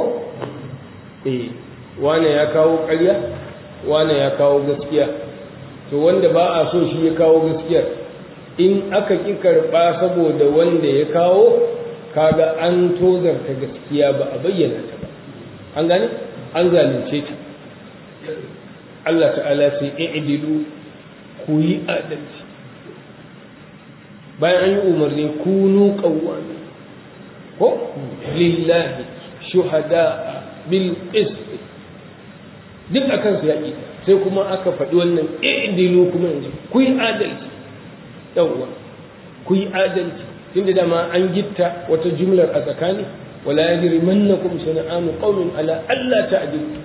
eh wane ya kawo ƙarya wane ya kawo gaskiya to wanda ba a so shi ya kawo gaskiya in aka ƙi karɓa saboda wanda ya kawo kaga an tozarta gaskiya ba a bayyana ta ba an gane an zalunce ta Allah ta'ala sai i'dilu ku yi adalci bayan an yi umarni kunu qawwami ko lillahi shuhada bil qist duk akan su yaki sai kuma aka faɗi wannan i'dilu kuma yanzu ku yi adalci yawwa ku yi adalci tunda dama an gitta wata jumlar a tsakani wala yajrimannakum shana'anu qaumin ala alla ta'dilu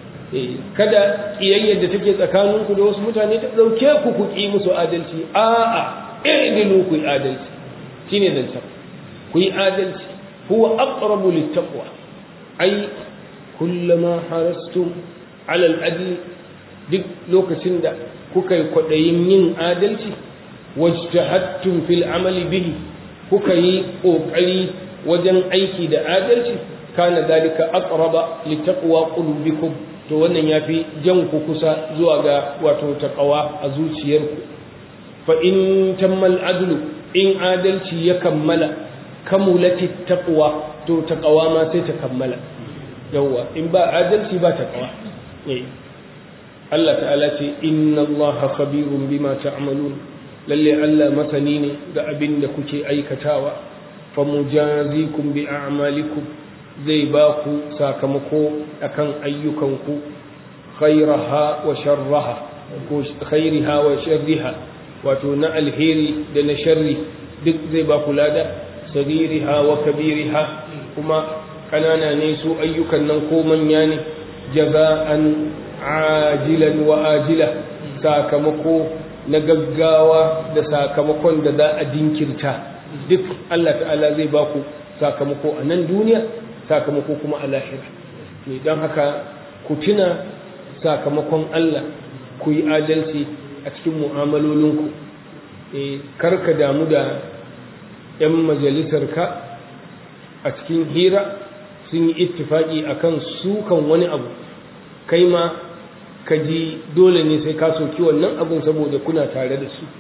kada kiyayyar da take tsakaninku da wasu mutane ta dauke ku ku ki musu adalci a'a i'dilu ku yi adalci shine zance ku yi adalci huwa aqrabu littaqwa ai kullama harastum ala al-adl duk lokacin da kuka yi kwadayin yin adalci wajtahadtum fil amali bihi kuka yi kokari wajen aiki da adalci kana dalika aqraba littaqwa qulubikum to wannan yafi jan ku kusa zuwa ga wato taqwa a zuciyarku fa in tammal adlu in adalci ya kammala kamulati taqwa to taqwa ma sai ta kammala yawa in ba adalci ba taqwa eh Allah ta'ala ce inna Allah khabirun bima ta'malun lalle Allah masani ne ga abin da kuke aikatawa fa mujazikum bi a'malikum zai ba ku sakamako akan ayyukanku khairaha wa sharraha ko khairiha wa sharriha wato na alheri da na sharri duk zai ba ku lada sagiriha wa kabiriha kuma kanana ne su ayyukan nan ko manya ne jaza'an ajilan wa ajila sakamako na gaggawa da sakamakon da za a dinkirta duk Allah ta'ala zai ba ku sakamako a nan duniya sakamako kuma a lahira ne don haka ku tuna sakamakon Allah ku yi adalci a cikin mu'amalolinku kar ka damu da 'yan majalisarka a cikin hira sun yi ittifaki akan sukan wani abu kai ma ka ji dole ne sai ka soki wannan abun saboda kuna tare da su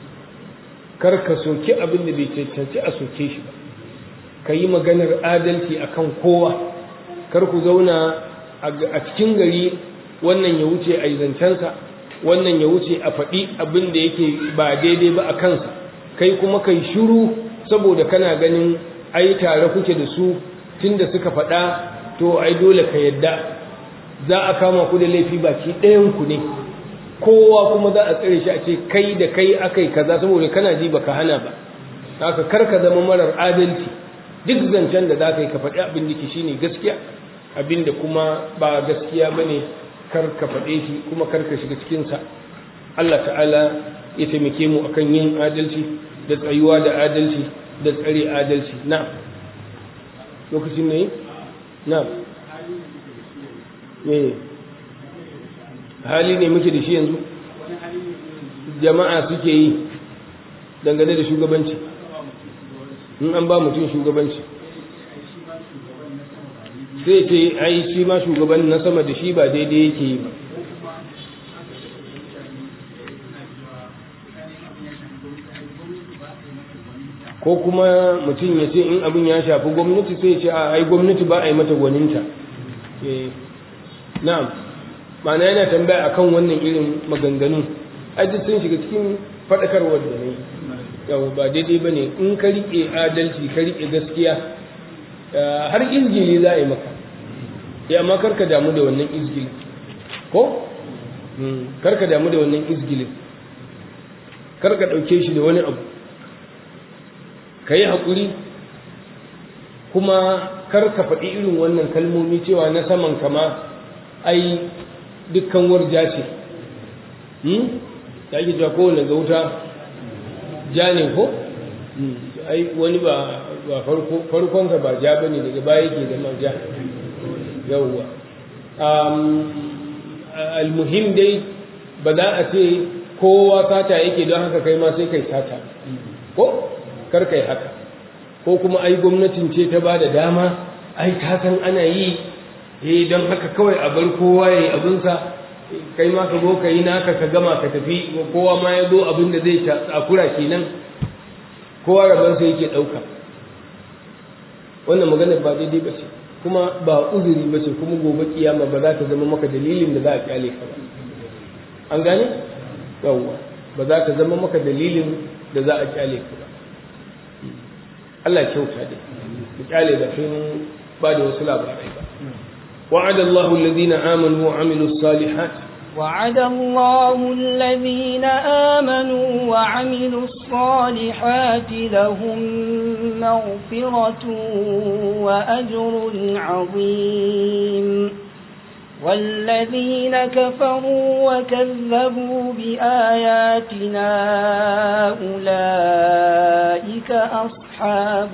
kar ka soki abin da bai cancanci a soke shi ba ka yi maganar adalci akan kowa kar ku zauna a cikin gari wannan ya wuce a zancensa wannan ya wuce a faɗi abin da yake ba daidai ba a kansa kai kuma kai shiru saboda kana ganin ai tare kuke da su tunda suka faɗa to ai dole ka yadda za a kama ku da laifi baki ɗayan ku ne kowa kuma za a tsare shi a ce kai da kai akai kaza saboda kana ji baka hana ba haka kar ka zama marar adalci duk zancen da za ka yi ka faɗi abin da ke shine gaskiya abin da kuma ba gaskiya bane kar ka faɗe shi kuma kar ka shiga cikinsa Allah ta'ala ya taimake mu akan yin adalci da tsayuwa da adalci da tsare adalci na lokacin ne na me hali ne muke da shi yanzu jama'a suke yi dangane da shugabanci in an ba mutum shugabanci sai ce ai shi ma shugaban na sama da shi ba daidai yake yi ba ko kuma mutum ya ce in abin ya shafi gwamnati sai ce a ai gwamnati ba a yi mata gwaninta na'am ma'ana yana tambaya akan wannan irin maganganu aji sun shiga cikin faɗakarwar da ne yau ba daidai ba ne in ka riƙe adalci ka riƙe gaskiya har izgili za a yi maka ya amma karka damu da wannan izgili ko karka damu da wannan izgilin karka ɗauke shi da wani abu ka yi haƙuri kuma karka faɗi irin wannan kalmomi cewa na saman kama ai dukkan warja ce da ake cewa kowane ga wuta ja ne ko ai wani ba ba farko farkonsa ba ja bane daga baya yake zama ja yawwa almuhim dai ba za a ce kowa sata yake don haka kai ma sai kai sata ko kar kai haka ko kuma ai gwamnatin ce ta ba da dama ai ta san ana yi eh don haka kawai a bar kowa yayi abinsa kai ma ka zo ka yi naka ka gama ka tafi kowa ma ya zo abin da zai takura kenan kowa rabansa yake ɗauka wannan magana ba daidai ba ce kuma ba uzuri ba ce kuma gobe kiyama ba za ta zama maka dalilin da za a kyale ka ba an gane yawwa ba za ta zama maka dalilin da za a kyale ka ba Allah kyauta dai ku kyale da sun ba da wasu labarai ba وعد الله الذين آمنوا وعملوا الصالحات وعد الله الذين آمنوا وعملوا الصالحات لهم مغفرة وأجر عظيم والذين كفروا وكذبوا بآياتنا أولئك أصحاب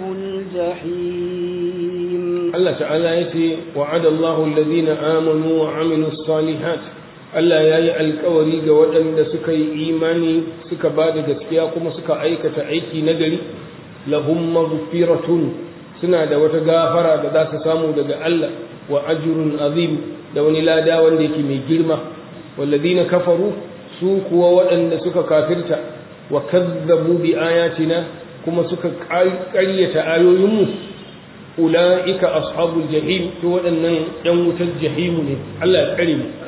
الجحيم الله تعالى يتي وعد الله الذين آمنوا وعملوا الصالحات Allah ya yi alkawari ga waɗanda suka yi imani suka ba da gaskiya kuma suka aikata aiki na gari lahum maghfiratun suna da wata gafara da za su samu daga Allah wa ajrun azim da wani lada wanda yake mai girma walladina kafaru su kuwa waɗanda suka kafirta wa kazzabu bi ayatina kuma suka ƙaryata ayoyinmu ula'ika ashabul jahim to waɗannan ɗan wutar jahimu ne Allah ya tsare mu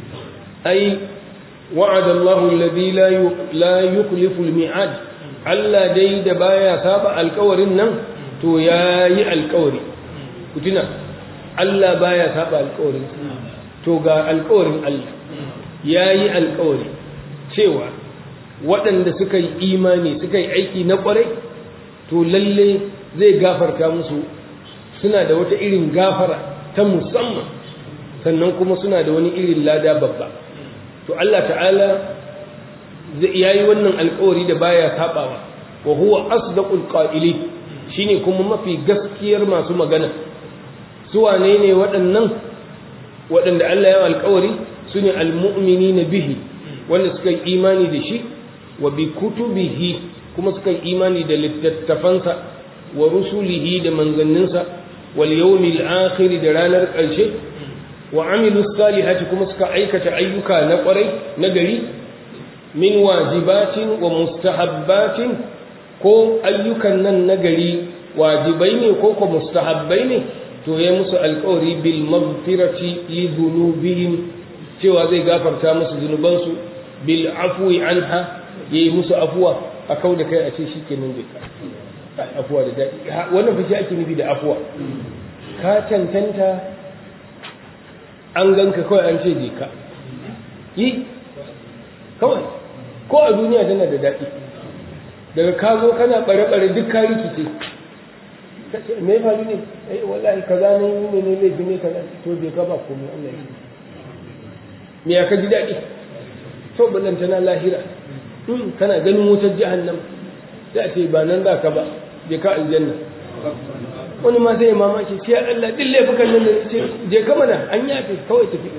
ai wa'ada Allahu alladhi la la yukhlifu al-mi'ad Allah dai da baya saba alƙawarin nan to yayi alƙawari ku tuna Allah baya saba alƙawarin to ga alƙawarin Allah yayi alƙawari cewa waɗanda suka yi imani suka yi aiki na ƙwarai to lalle zai gafarta musu suna da wata irin gafara ta musamman sannan kuma suna da wani irin lada babba to Allah ta'ala ya yi wannan alkawari da baya sabawa wa huwa asdaqul qa'ili shine kuma mafi gaskiyar masu magana su wane ne waɗannan waɗanda Allah ya alkawari su ne almu'minina bihi wanda suka yi imani da shi wa bi kutubihi kuma suka yi imani da littattafansa wa rusulihi da manzanninsa wal yawmil akhir da ranar ƙarshe wa amilu salihati kuma suka aikata ayyuka na ƙwarai na gari min wajibatin wa mustahabbatin ko ayyukan nan na gari wajibai ne ko ko mustahabbai ne to ya musu alƙawari bil maghfirati li dhunubihim cewa zai gafarta musu zunubansu bil afwi anha yayi musu afuwa a kau da kai a ce shikenan zai ka afuwa da daɗi wannan fa shi ake nufi da afuwa ka cancanta an ganka kawai an ce je ka yi kawai ko a duniya tana da daɗi daga ka zo kana ɓare-ɓare duk ka rikice me ya faru ne ai wallahi kaza ne ne ne laifi ne kaza to je ka ba komai Allah ya me ya ka ji daɗi to ballanta na lahira kana ganin wutar jahannam sai a ce ba nan za ka ba je ka aljanna wani ma zai mamaki sai Allah din laifukan nan ce je ka mana an yafe kawai tafi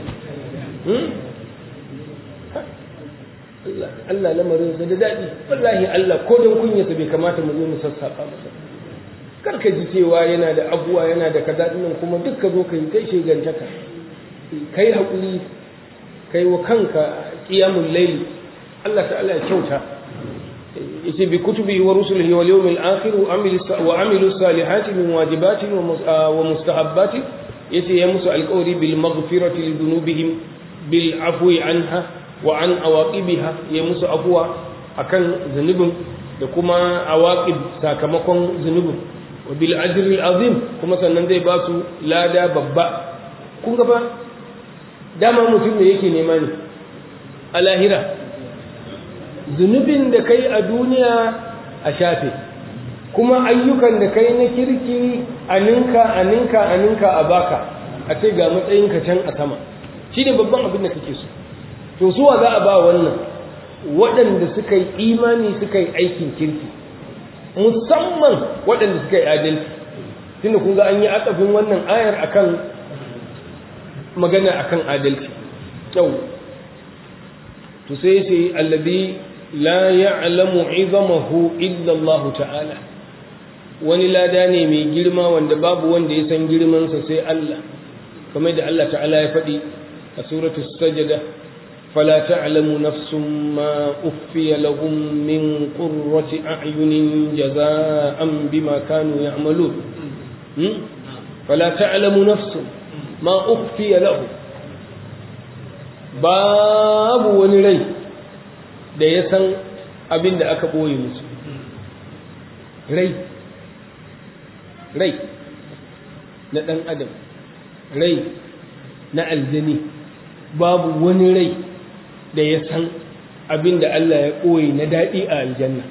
Allah Allah lamarin sa da daɗi wallahi Allah ko don kunyata bai kamata mu zo mu sassafa masa kar ka ji cewa yana da abuwa yana da kaza nan kuma duk ka zo ka yi kai shegantaka kai hakuri kai wa kanka qiyamul layl Allah ta'ala ya kyauta yace bi kutubi wa rusulihi wal yawmil akhir wa amil wa amilu salihati min wajibatin wa mustahabbatin yace ya musu alqawli bil maghfirati li dhunubihim bil afwi anha wa an awaqibiha ya musu afwa akan zunubin da kuma awaqib sakamakon zunubin wa bil ajri al azim kuma sannan zai ba su lada babba kun ga ba dama mutum ne yake nema ne a lahira zunubin da kai a duniya a shafe kuma ayyukan da kai na kirki a ninka a ninka a ninka a baka a ce ga matsayinka can a sama shi ne babban abin da kake so to suwa za a ba wannan waɗanda suka yi imani suka yi aikin kirki musamman waɗanda suka yi adalci tunda kun ga an yi atsafin wannan ayar akan magana akan adalci kyau to sai ce allazi la ya'lamu izamahu illa Allah ta'ala wani lada ne mai girma wanda babu wanda ya san girmansa sai Allah kamar da Allah ta'ala ya faɗi a suratul sajada فلا تعلم نفس ما أخفي لهم من قرة أعين جزاء بما كانوا يعملون فلا تعلم نفس ما أخفي لهم باب ونري da ya san abin da aka ɓoye musu rai rai na ɗan adam rai na aljani babu wani rai da ya san abin da Allah ya ɓoye na daɗi a aljanna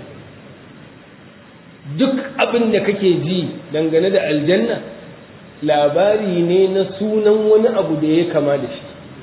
duk abin da kake ji dangane da aljanna labari ne na sunan wani abu da ya kama da shi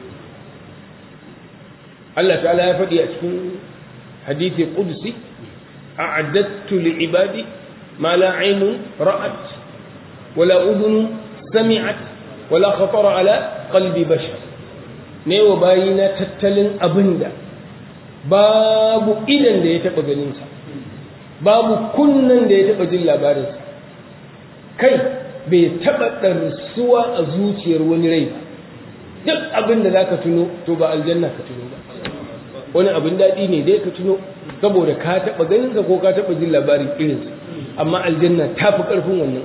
Allah ta'ala ya faɗi a cikin hadithi qudsi a'addattu li ibadi ma la aynun ra'at wala udhun sami'at wala khatara ala qalbi bashar ne wa bayina tattalin abinda babu idan da ya taɓa ganinsa babu kunnan da ya taɓa jin labarinsa kai bai taɓa ɗarsuwa a zuciyar wani rai ba duk abin da za ka tuno to ba aljanna ka tuno ba wani abin daɗi ne dai ka tuno saboda ka taɓa ganinsa ko ka taɓa jin labarin irinsa amma aljanna ta fi ƙarfin wannan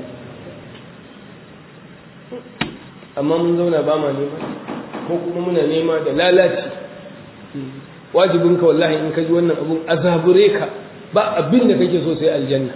amma mun zauna ba ma nema ko kuma muna nema da lalaci wajibinka wallahi in ka ji wannan abun azabure ka ba abin da kake so sai aljanna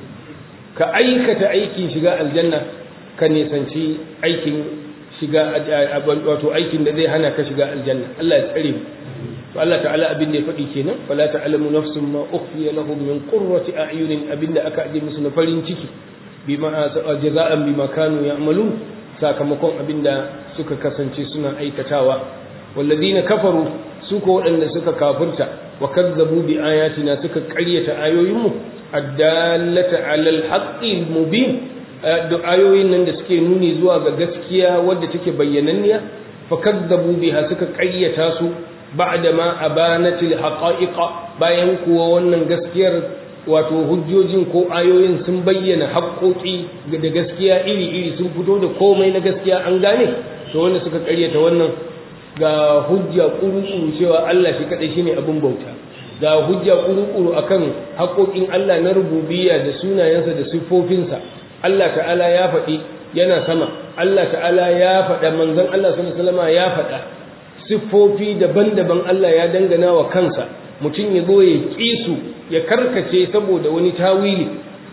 ka aikata aikin shiga aljanna ka nisanci aikin shiga wato aikin da zai hana ka shiga aljanna Allah ya tsare mu to Allah ta'ala abin da ya faɗi kenan fala ta'lamu nafsun ma ukhfiya lahum min qurrati a'yunin abinda aka aje musu na farin ciki bima jaza'an bima kanu ya'malun sakamakon abinda suka kasance suna aikatawa walladina kafaru su ko waɗanda suka kafirta wa kazzabu bi ayatina suka ƙaryata ayoyinmu addallata alal haqqil mubin da ayoyin nan da suke nuni zuwa ga gaskiya wadda take bayyananniya fa kazzabu biha suka ƙaryata su ba'da ma abanatil haqa'iqa bayan kuwa wannan gaskiyar wato hujjojin ko ayoyin sun bayyana haƙoƙi da gaskiya iri-iri sun fito da komai na gaskiya an gane to wanda suka ƙaryata wannan ga hujja kuru-kuru cewa Allah shi kaɗai shine abin bauta ga hujja kuru-kuru akan haƙoƙin Allah na rububiyya da sunayensa da siffofinsa Allah ta'ala ya faɗi yana sama Allah ta'ala ya faɗa manzon Allah sallallahu alaihi wasallam ya faɗa siffofi daban-daban Allah ya dangana wa kansa mutum ya zo ya ƙi su ya karkace saboda wani tawili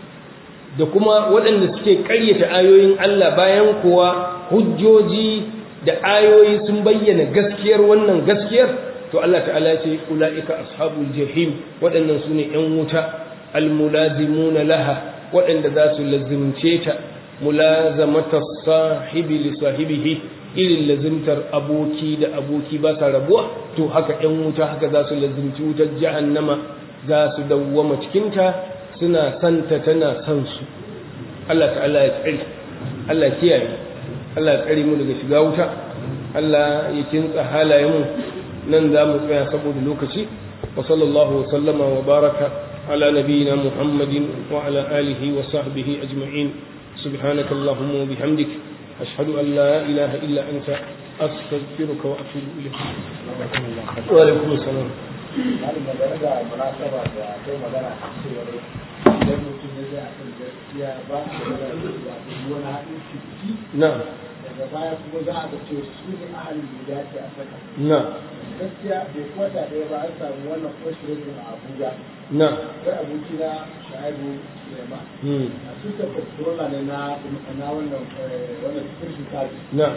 da kuma waɗanda suke ƙaryata ayoyin Allah bayan kuwa hujjoji da ayoyi sun bayyana gaskiyar wannan gaskiyar to Allah ta'ala ce ula'ika ashabul jahim waɗannan su ne ‘yan wuta almulazimuna laha waɗanda za su lazimce ta mulazamata sahibi li sahibihi irin lazimtar aboki da aboki ba sa rabuwa to haka ‘yan wuta haka za su lazimci wutar jahannama za su dawwama cikinta suna santa tana san su Allah ta'ala ya tsari Allah kiyaye Allah ya tsare mu daga shiga wuta Allah ya kintsa halayenmu nan za mu tsaya saboda lokaci wa sallallahu wa sallama wa baraka ala nabiyyina Muhammadin wa ala alihi wa sahbihi ajma'in subhanaka allahumma wa bihamdik ashhadu an la ilaha illa anta astaghfiruka wa atubu ilayk wa alaikum assalam malin da daga munasaba da kai magana a cewa idan mutum ya zai akan gaskiya ba shi da wani haɗin ciki na'am daga baya kuma za a ga cewa su ne ahalin da ya ce a saka na'am gaskiya bai kwata ɗaya ba an samu wannan kwashirin a abuja na'am sai abokina shaibu suleiman hmm a su ta kwashirola ne na na wannan wannan security service na'am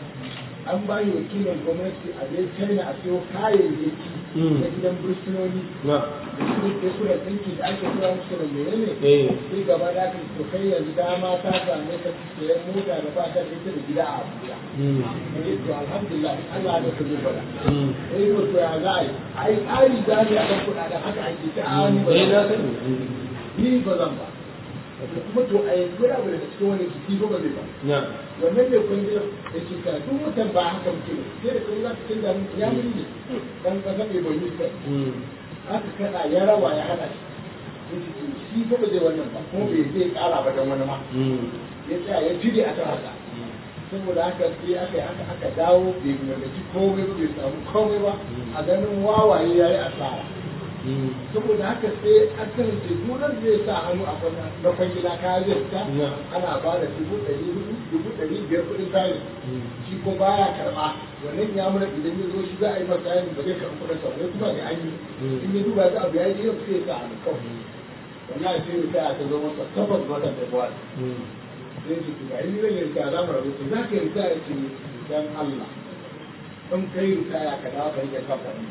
an ba yi wakilin gwamnati a je china a siyo kayayyaki Mm. na gidan bursunoni na'am da su da su da tsinki da ake tura musu da menene eh sai gaba da aka to kai yanzu dama ta same ka sayan mota da ba ta da ita da gida a Abuja. hmm Eh to alhamdulillah Allah da ka zo bada. hmm Eh to to ya za a yi? Ai tsari da ne a kan kuɗaɗen haka ake ta ani ba. eh na sani ni ba zan ba kuma to a yanzu yana abu daga cikin wani jiki ba ba zai ba na wannan ne kun ji da ke ka duk watan ba haka muke ba sai da kai za ka canza mun ya mun ne dan kasa mai bai yi sai aka kada ya rawa ya hada shi yace to shi ba ba zai wannan ba kuma bai zai kara ba dan wani ma ya tsaya ya jide a kan haka saboda haka sai aka yi haka aka dawo bai mallaki komai ba bai samu komai ba a ganin wawaye ya yi asara saboda haka sai akan tegunan zai sa hannu a kwana na kwangila kaya zai fita ana ba da dubu ɗari hudu dubu ɗari biyar kuɗin kayan shi ko baya karɓa wannan ya mura idan ya zo shi za a yi masa kayan ba zai karɓi kuɗin sa wani kuma da an yi in ya duba ta abu ya yi yau sai ya sa hannu kawai wannan sai ya sa ta zo masa tabbas watan da buwa sai ce ga yi zai rika za mu rabu za ka rika ya ce dan Allah in kai rika ya ka dawo ka rike kamfanin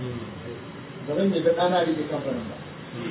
ba zan yi da ɗana rike kamfanin ba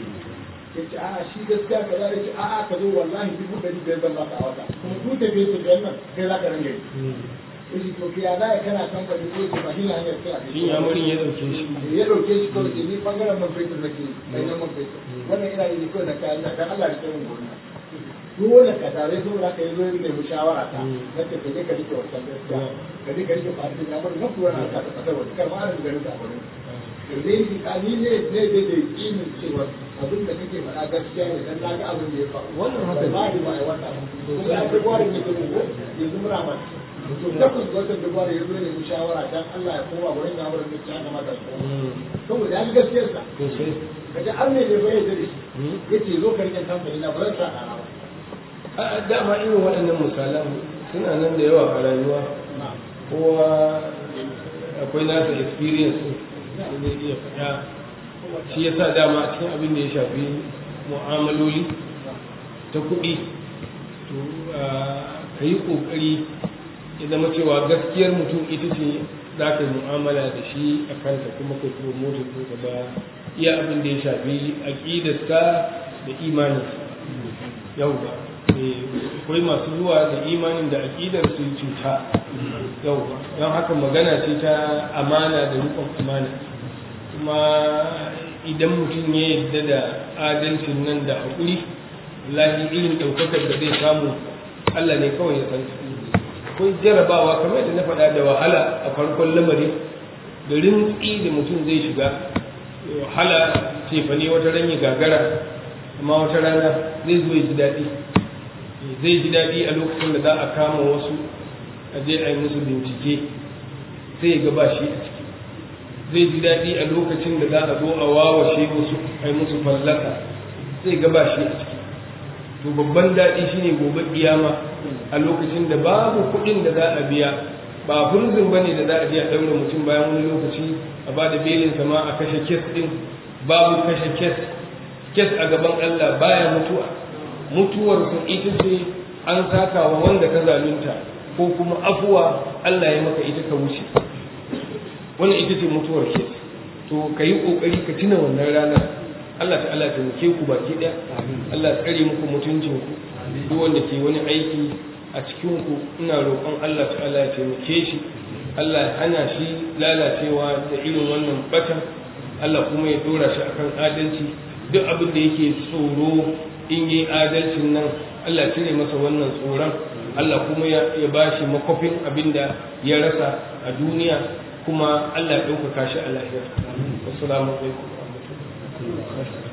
ya ce a'a shi gaskiya ka zai ce a'a ka zo wallahi dubu ɗari biyar zan baka a wata kuma ku tafiye su biyar nan kai za ka ringa yi yace to kiya za kana kamfani ko ce ba shi ne hanyar kai a shi ya murin ya dauke shi ya dauke shi kawai ce ni bangaren man fetur nake kai na man fetur wannan ina yi kawai na kayan da dan Allah ya kai mun gona dole ka tare su da ka yi zo ne mu shawara ta nace ka je ka rike wannan gaskiya ka je ka rike fadi na bar nan kuwa na ka ta fata wani kar ma an garin ka bane da dai ni ka ni ne ne da da yakinin cewa abin da kake faɗa gaskiya ne dan na ga abin da ya faru Wannan haka ne. ba ni ba ai wata kuma ya ga gwari ne ko yanzu muna ma to takwas ga watan Dubai ya zo ne mu shawara dan Allah ya koma gurin da wurin da ya kamata su koma saboda ya ga gaskiyarsa sosai kaje an ne bai yadda da shi yace zo ka rike kamfani na ba zan sa kana ba a dama irin waɗannan misalan suna nan da yawa a rayuwa kowa akwai nasa experience da zai iya faɗa shi yasa dama a cikin abin da ya shafi mu'amaloli ta kuɗi to ka yi ƙoƙari ya zama cewa gaskiyar mutum ita ce za ka yi mu'amala da shi a kanta kuma ka kuma motar ko ba iya abin da ya shafi aƙidarsa da imaninsa yau ba akwai masu zuwa da imanin da aƙidar su cuta yau don haka magana ce ta amana da rukun amana kuma idan mutum ya yadda da adalcin nan da haƙuri lahi irin ɗaukakar da zai samu Allah ne kawai ya san akwai jarabawa kamar da na faɗa da wahala a farkon lamari da rintsi da mutum zai shiga wahala cefane wata ran ya gagara amma wata rana zai zo ya ji daɗi zai ji daɗi a lokacin da za a kama wasu a je a yi musu bincike sai ga ba shi a ciki zai ji daɗi a lokacin da za a zo a wawashe wasu a yi musu fallaka sai ga ba shi a ciki to babban daɗi shine gobe kiyama a lokacin da babu kuɗin da za a biya ba furzin ba ne da za a je a ɗaure mutum bayan wani lokaci a ba da belin sama a kashe kes ɗin babu kashe kes kes a gaban Allah baya mutuwa mutuwar ku ita ce an saka wa wanda ka zalunta ko kuma afuwa Allah ya maka ita ka wuce wannan ita ce mutuwar ke to ka yi kokari ka tuna wannan ranar Allah ta'ala ya taimake ku baki ɗaya Allah ya tsare muku mutuncin ku duk wanda ke wani aiki a cikin ku ina roƙon Allah ta'ala ya taimake shi Allah ya hana shi lalacewa da irin wannan batan Allah kuma ya dora shi akan adalci duk abin da yake tsoro in yi adalcin nan Allah cire masa wannan tsoron Allah kuma ya ba shi makofin abin da ya rasa a duniya kuma Allah ya ɗaukaka shi a lahira. Wasu alaikum wa rahmatullahi